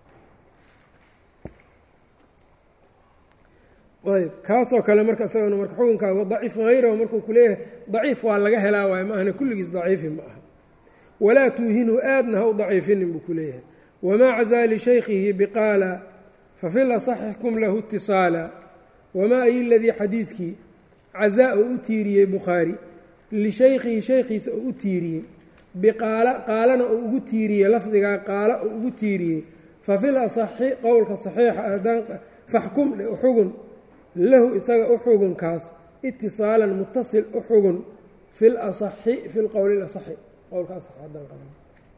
ayb kaasoo kale marka isagana marka xukunkaa daciif hayrahu markuu ku leeyahay daciif waa laga helaa waayo ma ahna kulligiis daciifi ma aha walaa tuuhinhu aadna ha u daciifinin buu ku leeyahay wamaa cazaa lishaykhihi biqaala fafi lasaxixkum lahu itisaala wamaa ay ladii xadiidkii cazaa oo u tiiriyey bukhaari lishaykhihi shaykhiisa oo u tiiriyey biqaala qaalana oo ugu tiiriyey lafdigaa qaala oo ugu tiiriyey fafil asaxi qowlka saxiixa adaan faxkum xugun lahu isaga u xugunkaas itisaalan mutasil u xugun fil asaxi fi lqowli lasaxi qowlka asax haddaan qaban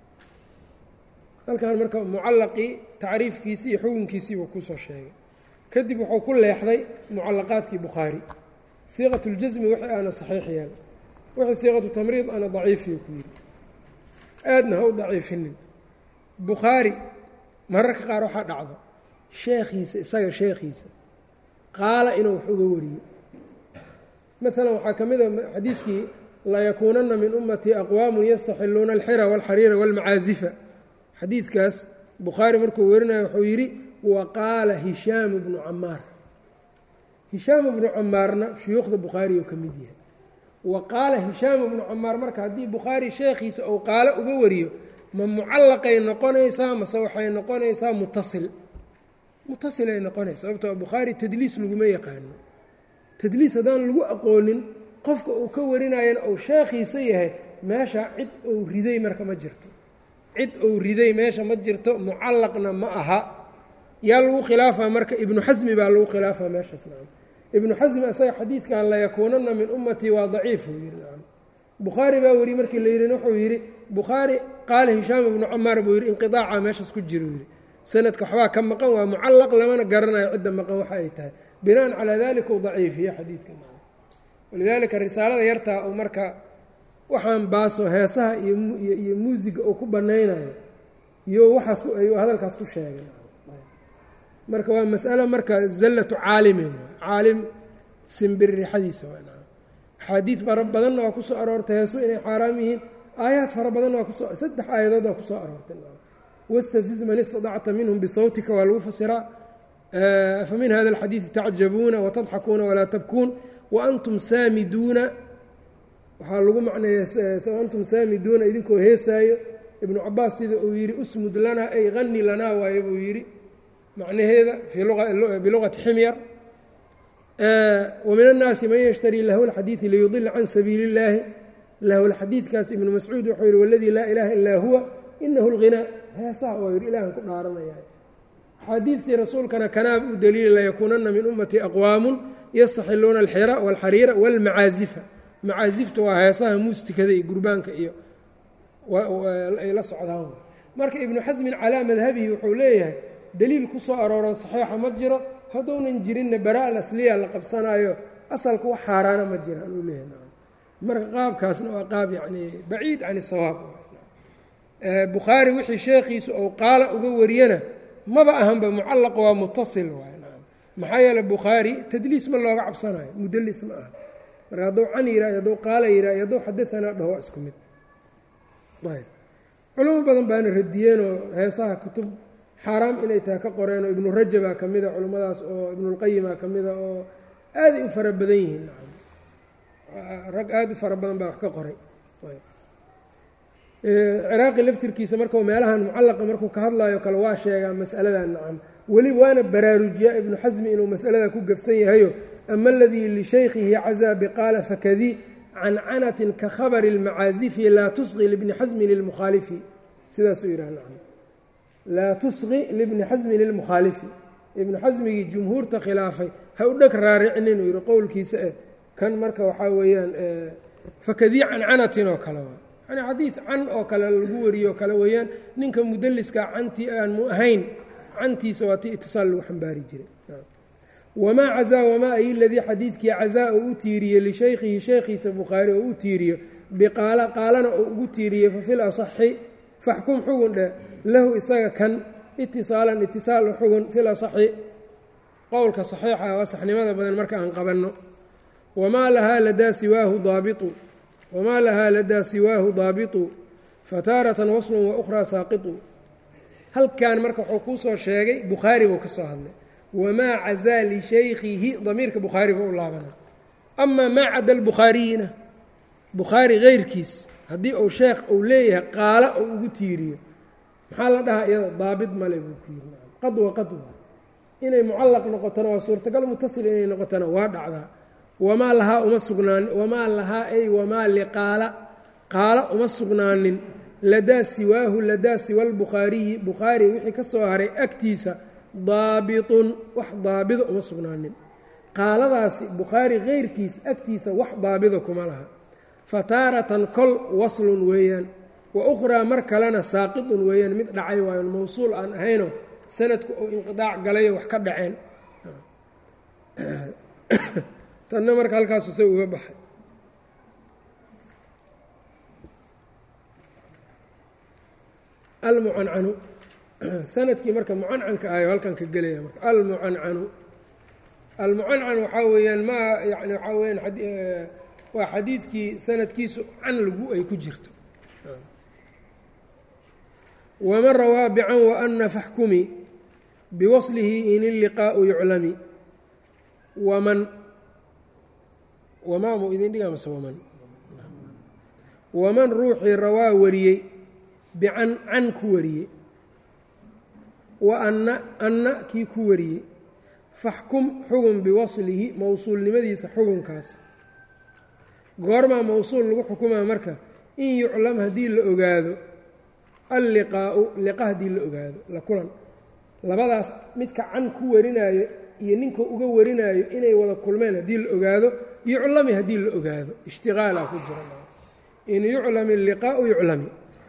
halkan marka mucallaqii tacriifkiisii iyo xukunkiisii buu kusoo sheegay kadib wuxuu ku leexday mucallaqaadkii bukhaari siiqat اljasmi wixii aana saxiix yeel wixii siiqatu tamriid ana daciifiyo ku yidhi aadna ha u daciifinin bukhaari mararka qaar waxaa dhacdo sheekhiisa isaga sheekhiisa qaala inuu wax uga wariyo masalan waxaa ka mid a xadiidkii layakuunana min ummatii aqwaamun yastaxiluuna alxira wاlxariira wاlmacaazifa xadiidkaas bukhaari markuu warinayo wuxuu yidhi wa qaala hishaamu bnu camaar hishaamu bnu camaarna shuyuukhda bukhaari oo ka mid yahay wa qaala hishaamu bnu camaar marka haddii bukhaari sheekhiisa uu qaalo uga wariyo ma mucallaqay noqonaysaa mase waxay noqonaysaa mutasil mutasilay noqonaysa sababtoo bukhaari tadliis laguma yaqaano tadliis haddaan lagu aqoonin qofka uu ka warinayana uu sheekhiisa yahay meesha cid uu riday marka ma jirto cid uu riday meesha ma jirto mucallaqna ma aha yaa lagu khilaafaa marka ibnu xasmi baa lagu khilaafaa meeshaas nacam ibnu xasmi isaga xadiidkan layakuunana min ummatii waa daciif uu yidhi nacam bukhaari baa weri markii la yidhin wuxuu yidhi bukhaari qaala hishaam ibnu camaar buu yidhi inqiaaca meeshaas ku jiro yidhi sanadka waxbaa ka maqan waa mucallaq lamana garanayo cidda maqan waxa ay tahay binaan calaa dalika uu daciifiye xadiidka nacam walidaalika risaalada yartaa uu marka waxaan baaso heesaha iyoiyo muusiga uu ku banaynayo iyo waxaas ayuu hadalkaas ku sheegay marka waa mas'alo marka zallatu caalimin caalim simbirrixadiisa axaadiid fara badanna waa kusoo aroortay heesu inay xaaraam yihiin aayaad fara badanna waa kusoo saddex aayadood waa kusoo aroortay wastafziz man istadacta minhum bisawtika waa lagu fasiraa afa min hada alxadiidi tacjabuuna watadxakuuna walaa tabkuun waantum saamiduuna waxaa lagu macneeya antum saamiduuna idinkoo heesaayo ibnu cabaas sida uu yidhi usmud lanaa ay hani lanaa waaye buu yidhi macnaheeda biluqati ximyar wamin annaasi man yashtarii lahu lxadiidi liyudila can sabiili اllaahi lahu lxadiidkaas ibnu mascuud wuxuu yihi waladii laa ilaaha illaa huwa inahu lghinaa heesaha waa yidhi ilahan ku dhaaranaya axaadiidtii rasuulkana kanaab u daliili layakuunana min ummatii aqwaamun yastaxiluuna alxira walxariira walmacaazifa macaazifta waa heesaha muustikada iyo gurbaanka iyo ay la socdaan marka ibnu xasmin calaa madhabihi wuxuu leeyahay daliil ku soo arooran saxiixa ma jiro hadduunan jirinna bara al asliya la qabsanaayo asalka wax xaaraana ma jiraan uu leeyahay marka qaabkaasna waa qaab yacni baciid can isawaab bukhaari wixii sheekhiisu ou qaala uga wariyana maba ahanba mucallaq waa mutasil waay maxaa yeele bukhaari tadliis ma looga cabsanayo mudelis ma aha marka hadduu can yirayo hadduu qaala yirayo hadduu xadaanaa dhaho waa isku mid ayb culamo badan baana radiyeenoo heesaha kutub xaaraam inay tahay ka qoreen oo ibnu rajabaa ka mida culimmadaas oo ibnulqayimaa ka mida oo aaday u fara badan yihiin rag aada u fara badan baa wax ka qoray ciraaqi laftirkiisa markau meelahan mucallaqa markuu ka hadlayo kale waa sheegaa mas'aladan nacam weli waana baraarujiyaa ibnu xasmi inuu mas'alada ku gafsan yahayo ama aladii lishaykhihi cazaa biqaala fakadii cancanatin ka khabari اlmacaazifi laa tusqi libni xasmin lilmukhaalifi sidaasuu yidhah nacam laa tusqi libni xasmin lilmukhaalifi ibnu xasmigii jumhuurta khilaafay ha u dheg raaricinin uu yihi qowlkiisa eh kan marka waxaa weeyaan fakadii cancanatin oo kale waa yani xadiid can oo kale lagu wariyo oo kale weeyaan ninka mudaliskaa cantii aan mu ahayn cantiisa waa ti itisaal lagu xambaari jiray wamaa cazaa wamaa ay ladii xadiidkii cazaa oo u tiiriye lishaykhihi sheekhiisa bukhaari oo u tiiriyo biqaala qaalana oo ugu tiiriyey fafil asaxi faxkum xugun dheh lahu isaga kan itisaalan itisaal xugun fil asaxi qowlka saxiixa waa saxnimada badan marka aan qabanno wamaa lahaa ladaa siwaahu daabitu wamaa lahaa ladaa siwaahu daabitu fataaratan waslun wa ukhraa saaqitu halkan marka wuxuu kuu soo sheegay bukhaari buu ka soo hadlay wamaa cazaa lishaykhihi damiirka bukhaari buu u laabanaa amaa maa cada albukhaariyina bukhaari keyrkiis haddii uu sheekh uu leeyahay qaala ou ugu tiiriyo maxaa la dhahaa iyada daabit male buu ku yiri qad wa qad waa inay mucallaq noqotona waa suurtagal mutasil inay noqotona waa dhacdaa wamaa lahaa uma sugnaanin wamaa lahaa ay wamaa liqaala qaala uma sugnaanin ladaa siwaahu ladaa siwa lbukhaariyi bukhaari wixii ka soo haray agtiisa daabitun wax daabida uma sugnaanin qaaladaasi bukhaari keyrkiis agtiisa wax daabida kuma laha fataaratan kol waslun weeyaan wa ukhraa mar kalena saaqidun weeyaan mid dhacay waayo mawsuul aan ahayno sanadku oo inqidaac galayo wax ka dhaceen tanna marka halkaasu se uga baxay almucancanu sanadkii marka mucancanka ahayo halkan ka gelaya marka almucancanu almucancan waxaa weeyaan ma yani waxaa weyaan waa xadiidkii sanadkiisu can lagu ay ku jirto waman rawaa bican waana faxkumi biwaslihi in illiqaau yuclami waman wamaamu idin dhigaa mase waman waman ruuxii rawaa wariyey bican can ku wariyey wa anna anna kii ku wariyey faxkum xugun biwaslihi mowsuulnimadiisa xugunkaas goormaa mowsuul lagu xukumaa marka in yuclam haddii la ogaado alliqaa'u liqa haddii la ogaado la kulan labadaas midka can ku warinaayo iyo ninka uga warinaayo inay wada kulmeen haddii la ogaado yuclami haddii la ogaado ishtiqaalaa ku jira in yuclam illiqaa'u yuclami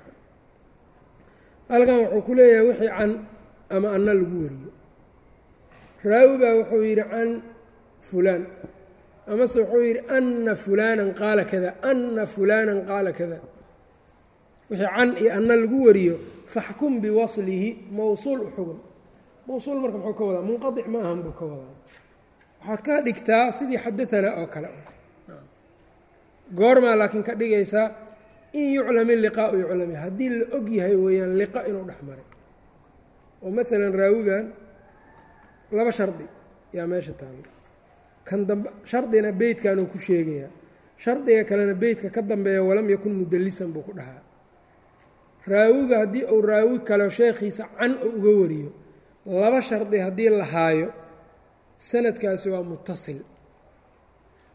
halkan wuxuu ku leeyahay wixii can ama anna lagu wariyo raawi baa wuxuu yidhi can fulaan amase wuxuu yidhi ana fulaanan qaala kada ana fulaanan qaala kada wixii can iyo anna lagu wariyo faxkum biwaslihi mowsuul u xugun mowsuul marka muxuu ka wadaa munqadic ma ahan buu ka wadaa waxaad ka dhigtaa sidii xadaanaa oo kale goormaa laakiin ka dhigaysaa in yuclam illiqaau yuclami haddii la og yahay weeyaan liqa inuu dhex maray oo maalan raawigan laba shardi yaa meesha taalo kan dambe shardina beytkanuu ku sheegayaa shardiga kalena beytka ka dambeeya walam yakun mudallisan buu ku dhahaa raawiga haddii uu raawi kale sheekhiisa can oo uga wariyo laba shardi haddii la haayo sanadkaasi waa mutasil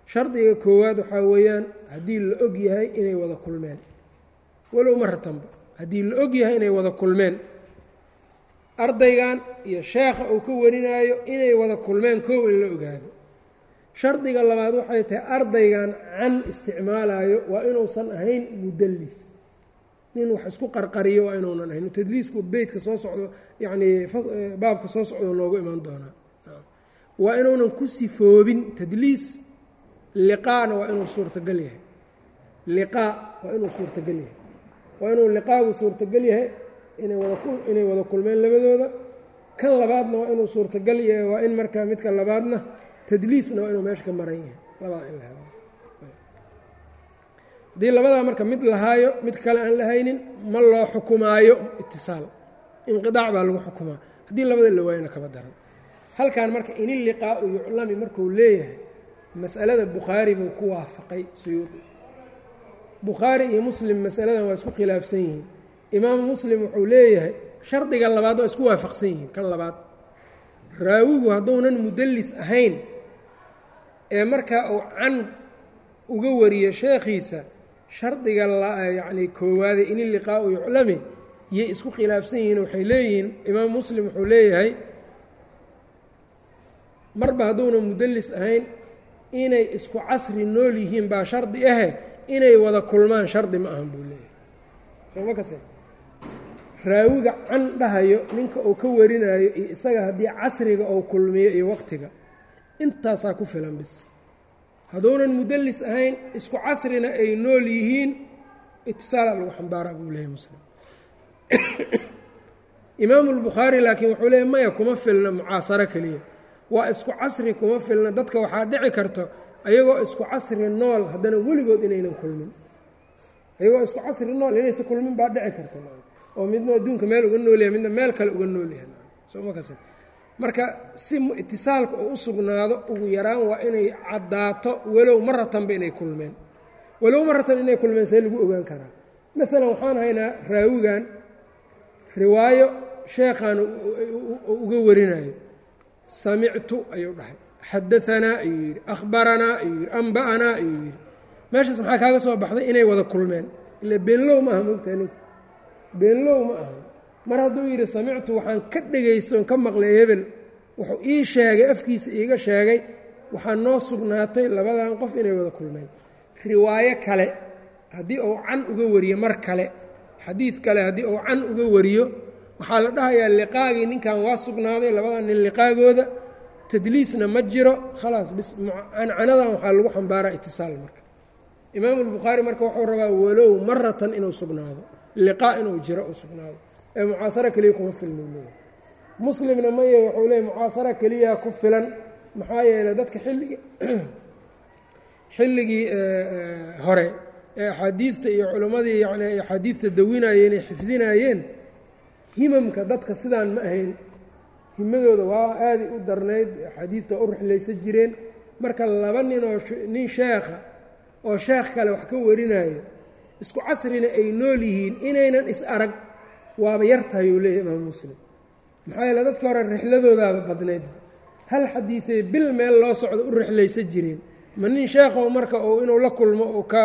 shardiga koowaad waxaa weeyaan haddii la og yahay inay wada kulmeen walow maratanba haddii la og yahay inay wada kulmeen ardaygan iyo sheekha uu ka warinaayo inay wada kulmeen koow in la ogaado shardiga labaad waxay tahay ardaygan can isticmaalayo waa inuusan ahayn mudallis nin wax isku qarqariyo waa inuunan ahayn tadliisku beytka soo socdo yacnii baabka soo socdo noogu imaan doonaa waa inuunan ku sifoobin tadliis liqaana waa inuu suurtagal yahay liqaa waa inuu suurtagal yahay waa inuu liqaagu suurtagal yahay inay wada inay wada kulmeen labadooda kan labaadna waa inuu suurtagal yahay waa in markaa midka labaadna tadliisna waa inuu meesha ka maran yahay labada in la helo haddii labadaa marka mid lahaayo mid kale aan la haynin ma loo xukumaayo itisaal inqidaac baa lagu xukumaa haddii labada la waayona kaba daran halkan marka iniliqaau yuclami markuu leeyahay mas'alada bukhaari buu ku waafaqay suyuudi bukhaari iyo muslim masaladan waa isku khilaafsan yihiin imaamu muslim wuxuu leeyahay shardiga labaad waa isku waafaqsan yihiin kan labaad raawigu hadduunan mudallis ahayn ee markaa uu can uga wariyo sheekhiisa shardiga yacni koowaade iniliqaau yuclami yay isku khilaafsan yihiin waxay leeyihiin imaam muslim wuxuu leeyahay marba hadduuna mudallis ahayn inay isku casri nool yihiin baa shardi ahe inay wada kulmaan shardi ma ahan buu leeyahay sooma kase raawiga can dhahayo ninka uu ka warinaayo iyo isaga haddii casriga uu kulmiyo iyo waqtiga intaasaa ku filan bis hadduunan mudallis ahayn isku casrina ay nool yihiin itisaala lagu xambaaraa buu leeyahy muslim imaamu lbukhaari laakiin wuxuu leeyahy maya kuma filna mucaasaro keliya waa isku casri kuma filna dadka waxaa dhici karto ayagoo isku casri nool haddana weligood inaynan kulmin ayagoo isku casri nool inaysa kulmin baa dhici karta oo midna adduunka meel uga noolyahay midna meel kale uga noolyahay somakas marka si itisaalka oo u sugnaado ugu yaraan waa inay caddaato walow maratanba inay kulmeen walow maratan inay kulmeen see lagu ogaan karaa masalan waxaan haynaa raawigan riwaayo sheekhaan uga warinayo samictu ayuu dhahay xadaanaa ayuu yidhi akhbaranaa ayuu yidhi amba'anaa ayuu yidhi meeshaas maxaa kaaga soo baxday inay wada kulmeen ila beenlow ma aha moogtahay ninku beenlow ma aha mar hadduu yidhi samictu waxaan ka dhegaystoon ka maqlay hebel wuxuu ii sheegay afkiisa iiga sheegay waxaa noo sugnaatay labadan qof inay wada kulmeen riwaayo kale haddii uu can uga wariyo mar kale xadiid kale haddii uu can uga wariyo waxaa la dhahayaa liqaagii ninkan waa sugnaaday labadan nin liqaagooda tadliisna ma jiro khalaas bis cancanadan waxaa lagu xambaaraa itisaal marka imaamu albukhaari marka wuxuu rabaa walow maratan inuu sugnaado liqaa inuu jiro uu sugnaado ee mucaasaro keliya kuma filna leeyahy muslimna maye wuxuu leeyay mucaasaro keliya ku filan maxaa yeeley dadka xilligii xilligii hore ee axaadiidta iyo culimmadii yani ay axaadiidta dawinayeen ay xifdinaayeen himamka dadka sidaan ma ahayn himadooda waa aaday u darnayd axaadiidta u rixlaysa jireen marka laba nin oo nin sheekha oo sheekh kale wax ka warinayo isku casrina ay nool yihiin inaynan is arag waaba yar tahay uu leeyahy imaam muslim maxaa yeele dadka hore rixladoodaaba badnayd hal xadiiday bil meel loo socdo u rixlaysa jireen ma nin sheekhow marka uu inuu la kulmo uu ka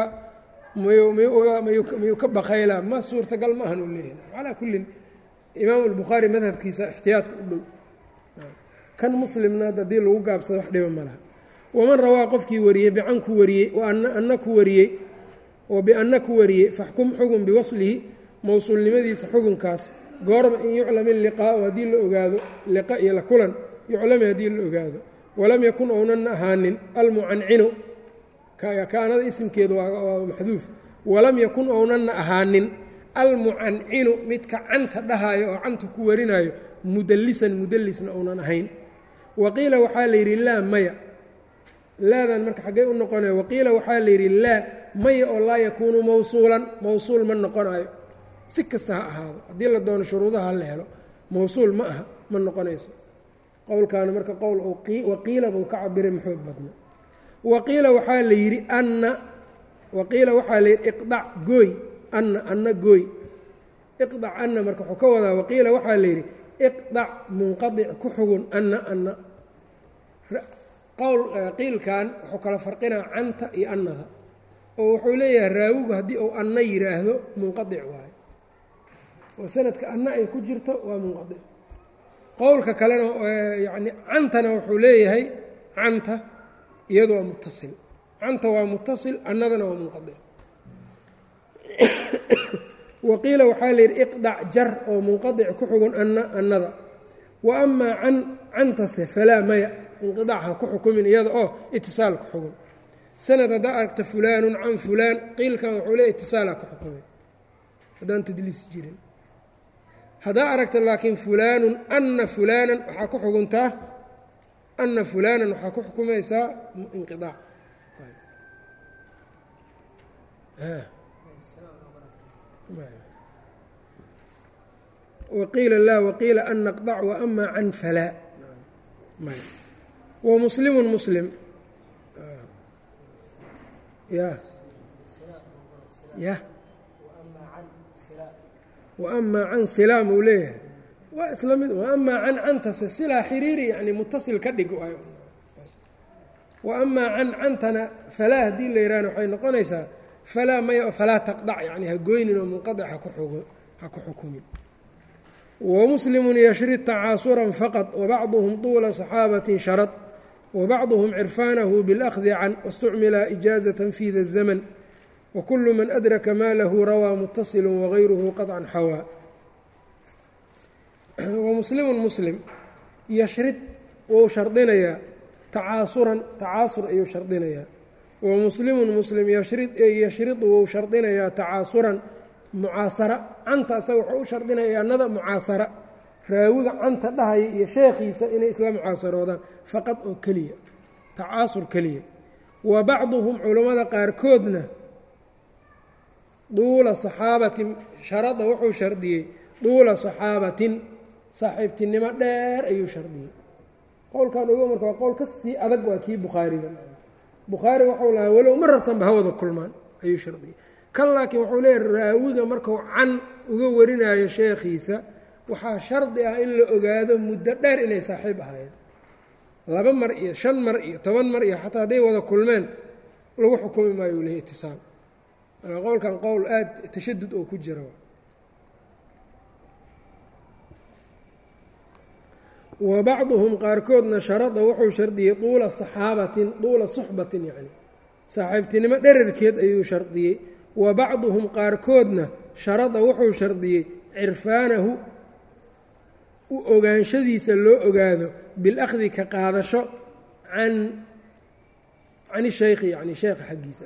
miyuu ka baqaylaa ma suurtagal ma ahan uu leeyahay calaa kullin imaamu albukhaari madhabkiisa ixtiyaadka u dhow kan muslimna haddii lagu gaabsado wax dhiba ma laha waman rawaa qofkii wariyey bican ku wariyey ana ku wariyey oo bianna ku wariyey faxkum xugun biwaslihi mowsuulnimadiisa xugunkaas goorma in yuclam iliqaau haddii la ogaado liqa iyo la kulan yuclami haddii la ogaado walam yakun ounan ahaanin almucancinu kaanada isimkeedu waa maxduuf walam yakun ownanna ahaanin almucancinu midka canta dhahaayo oo canta ku warinayo mudallisan mudallisna ounan ahayn waqiila waxaa la yidhi laa maya laadan marka xaggey u noqonaya waqiila waxaa la yidhi laa maya oo laa yakuunu mawsuulan mawsuul ma noqonayo si kasta ha ahaado haddii la doono shuruudaha la helo mawsuul ma aha ma noqonayso qowlkaana marka qowl waqiila buu ka cabiray maxoog badna waqiila waxaa la yidhi anna waqiila waxaa la yidhi iqdac gooy anna anna gooy iqdac anna marka wuxuu ka wadaa waqiila waxaa la yidhi iqdac munqadic ku xugun anna anna qowl qiilkan wuxuu kala farqinaa canta iyo annada oo wuxuu leeyahay raawigu haddii uu anna yidhaahdo munqadic waayo oo sanadka anna ay ku jirto waa munqadic qowlka kalena yacni cantana wuxuu leeyahay canta iyadu waa muttasil canta waa muttasil annadana waa munqadic waqiila waxaa la yidhi iqdac jar oo munqadic ku xugun anna annada wa amaa can cantase falaa maya inqidac ha ku xukumin iyada oo itisaal ku xugun sanad haddaa aragta fulaanun can fulaan qiilkan wuxuu leey itisaalha ku xukumay haddaan tadliis jirin haddaa aragta laakiin fulaanun anna fulaanan waxaa ku xuguntaa anna fulaanan waxaa ku xukumaysaa inqiaac waqiila laa waqiila an naqdac waama can falaa wamuslimu muslim ya ya waama can silaam uu leeyahay waa isla mid waama can cantase silaa xiriiri yani mutasil ka dhig waama can cantana falaa haddii la yihahna waxay noqonaysaa falaa maya falaa taqdac yani ha goynin oo munqadic ha ku xukumin wamuslimu yashri tacaasuran faqad wabacduhum tuula صaxaabatin sharad wbacduhum cirfaanahu biاlأkhdi can waاstucmila ijaazة fi da الzmn wkulu man adraka ma lahu rawaa mutasilu wagayruhu qaطcan xawaa wamuslimu muslim yashrid wou shardinayaa tacaasuran tacaasur ayuu shardinayaa wamuslimu muslim yashridu wou shardinayaa tacaasuran mucaasara canta isaga wuxuu u shardinaya annada mucaasara raawiga canta dhahaya iyo sheekhiisa inay isla mucaasaroodaan faqad oo keliya tacaasur keliya wa bacduhum culammada qaarkoodna duula saxaabatin sharada wuxuu shardiyey duula saxaabatin saaxiibtinimo dheer ayuu shardiyey qowlkan uga marka waa qowl ka sii adag waa kii bukhaariga bukhaari waxuu lahaa walow ma rabtanba hawada kulmaan ayuu shardiyey kan laakiin wuxuu leeyahy raawiga markuu can uga warinayo sheekhiisa waxaa shardi ah in la ogaado muddo dheer inay saaxiib ahayd laba mar iyo shan mar iyo toban mar iyo xataa hadday wada kulmeen lagu xukumi maayo u lehay itisaal marka qowlkan qowl aada tashadud oo ku jira wa bacduhum qaarkoodna sharada wuxuu shardiyey duula saxaabatin duula suxbatin yacni saaxiibtinimo dherarkeed ayuu shardiyey wa bacduhum qaarkoodna sharada wuxuu shardiyey cirfaanahu u ogaanshadiisa loo ogaado bilahdi ka qaadasho can can shaykhi yani sheekha xaggiisa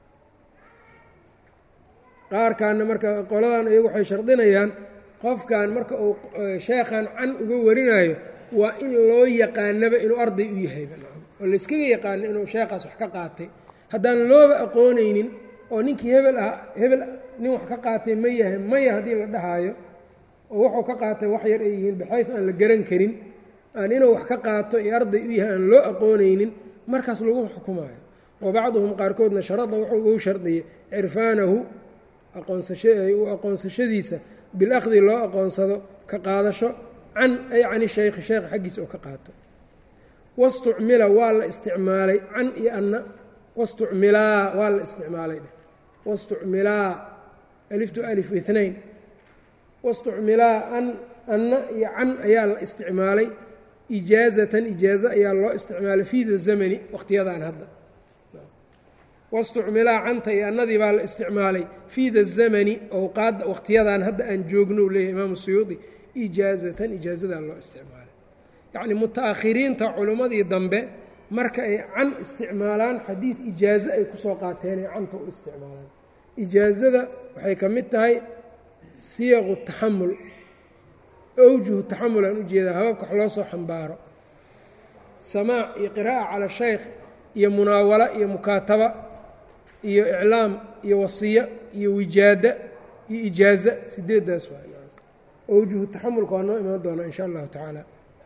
qaarkaana marka qoladan iyagu waxay shardinayaan qofkan marka uu sheekhan can uga warinayo waa in loo yaqaanaba inuu arday u yahayba oo layskaga yaqaano inuu sheekhaas wax ka qaatay haddaan looba aqoonaynin oo ninkii hebel ah hebel nin wax ka qaatay ma yahay maya haddii la dhahaayo oo wuxuu ka qaatay wax yar ay yihiin baxays aan la garan karin aan inuu wax ka qaato iyo arday u yahay aan loo aqoonaynin markaas lagu xukumaayo wa bacduhum qaarkoodna sharada wuxuu u shardiyey cirfaanahu aqoonsau aqoonsashadiisa bilahdi loo aqoonsado ka qaadasho can ay cani shaykhi sheekha xaggiisa oo ka qaato wastucmila waa la isticmaalay can iyo anna wastucmilaa waa la isticmaalay dheh wastucmilaa aliftu alif inayn wastucmilaa an anna iyo can ayaa la isticmaalay ijaazatan ijaazo ayaa loo isticmaalay fii da zamani waqtiyadan hadda wastucmilaa canta iyo annadii baa la isticmaalay fii da zamani owqaadda waqtiyadan hadda aan joogno u leeyahy imaamu suyuudi ijaazatan ijaazadaa loo isticmaalay yacni muta-akhiriinta culimmadii dambe marka ay can isticmaalaan xadiid ijaazo ay kusoo qaateen ay canta u isticmaalaan ijaazada waxay ka mid tahay siyaqu taxamul awjuhu taxamul aan ujeedaa hababka wax loo soo xambaaro samaac iyo qiraa'a cala shaykh iyo munaawala iyo mukaataba iyo iclaam iyo wasiya iyo wijaada iyo ijaaza sideeddaas waa awjuhu taxamulka waa noo imaan doonaa in sha allahu tacaala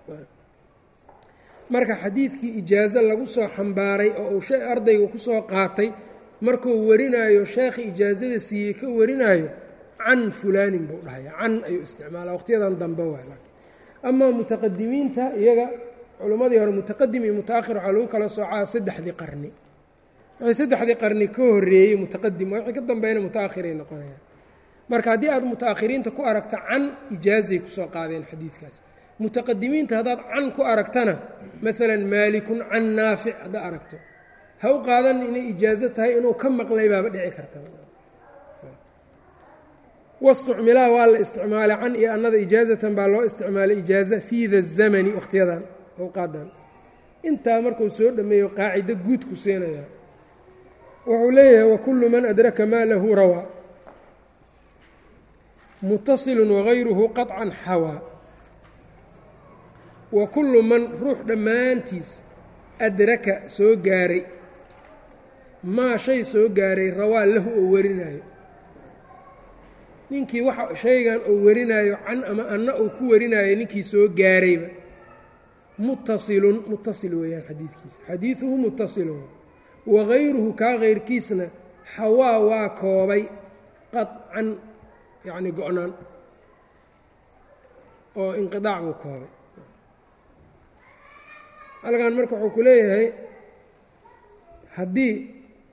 marka xadiidkii ijaazo lagu soo xambaaray oo uu ardayga kusoo qaatay markuu warinaayo sheekhi ijaazada siiyey ka warinaayo can fulaanin buu dhahaya can ayuu isticmaalaa waqtiyadan dambe waay amaa mutaqadimiinta iyaga culimmadii hore mutaqadim iyo mutaakhir waxaa lagu kala soocaa saddexdii qarni wixii saddexdii qarni ka horreeyey mutaqadim wixii ka dambeeyna mutaakhiray noqonayaan marka haddii aad mutaakhiriinta ku aragta can ijaazay kusoo qaadeen xadiidkaas mutaqadimiinta haddaad can ku aragtana maalan maalikun can naafic haddaad aragto ha u qaadan inay ijaazo tahay inuu ka maqlay baaba dhici karta wastucmilaa waa la isticmaalay can iyo annada ijaazatan baa loo isticmaalay ijaaza fii da zamani wakhtiyadan awqaadan intaa markuu soo dhammeeyo qaacido guud ku siinayaa wuxuu leeyahay wakullu man adraka maa lahu rawaa mutasilun wagayruhu qaطcan xawaa wa kullu man ruux dhammaantiis adraka soo gaaray maa shay soo gaaray rawaa lahu oo warinaayo ninkii waxa shaygan uu warinaayo can ama anna uu ku warinaayo ninkii soo gaarayba mutasilun mutasil weeyaan xadiidkiisa xadiiduhu mutasilun wagayruhu kaa kayrkiisna xawaa waa koobay qaطcan yacni go-naan oo inqiaac buu koobay halkan marka wuxuu ku leeyahay haddii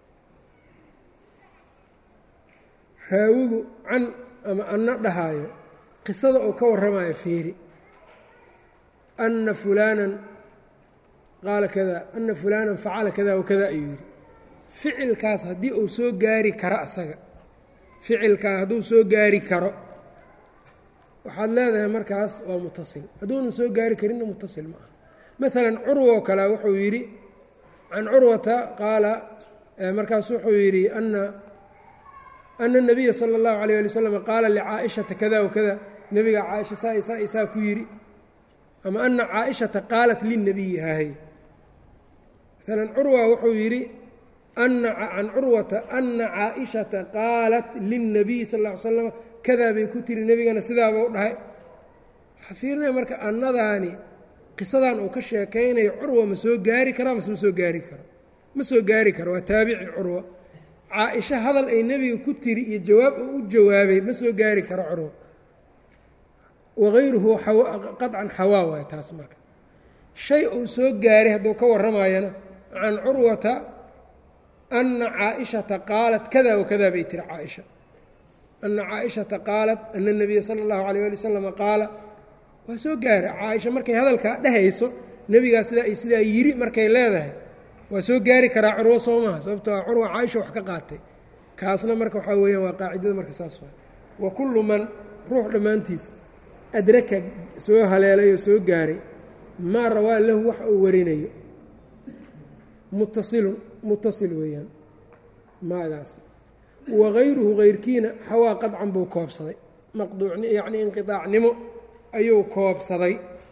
raawigu can ama anna dhahaayo qisada oo ka warramayo fiiri anna fulaanan qaala kada anna fulaanan facala kada wakada ayuu yidhi ficilkaas haddii uu soo gaari karo asaga ficilkaa hadduu soo gaari karo waxaad leedahay markaas waa mutasil hadduunan soo gaari karinna mutasil ma aha maalan curwoo kale wuxuu yidhi can curwata qaala markaas wuxuu yidhi ana ana الnabiya salى اllahu alيyه ali wslam qaala licaa'ishata kada wakada nebiga caaisha saa isaa isaa ku yidhi ama ana caaishata qaalat lilnabiyi hahay maalan curwa wuxuu yidhi can curwata ana caaishata qaalat lilnabiyi sal ا ly slam kadaa bay ku tiri nebigana sidaaba u dhahay waxaad fiirinaya marka annadaani qisadan uu ka sheekaynayo curwa ma soo gaari karaa mase ma soo gaari karo ma soo gaari karo waa taabici curwa caa-isho hadal ay nebiga ku tiri iyo jawaab uu u jawaabay ma soo gaari karo curwa wagayruhu qaطcan xawaa waay taas marka shay uu soo gaaray hadduu ka warramayana can curwata ana caaishata qaalat kada wakada bay tiri caaisha ana caaishata qaalat ana اnabiya sala اllahu alayh ali wasalam qaala waa soo gaara caaisha markay hadalkaa dhehayso nebigaa sidaa ay sidaa yiri markay leedahay waa soo gaari karaa curwo soo maha sababto a curwa caaisha wax ka qaatay kaasna marka waxaa weeyaan waa qaacidada marka saas waa wa kullu man ruux dhammaantiis adraka soo haleelay oo soo gaaray maa rawaa lahu wax uu warinayo mutasilun mutasil weeyaan maagaas wagayruhu kayrkiina xawaa qadcan buu koobsaday maqduucni yacni inqiaacnimo ayuu koobsaday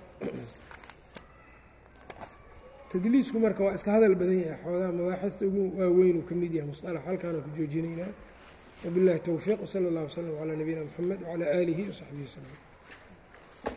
tadliisku marka waa iska hadal badan yahay xoogaa mabaaxista ugu waaweyn uu ka mid yahay musalax halkaana ku joojinaynaa wabiاllahi towfiiq wsala اllah wslm calaa nabiyina mxamed wcalaa aalihi wasaxbihi wslm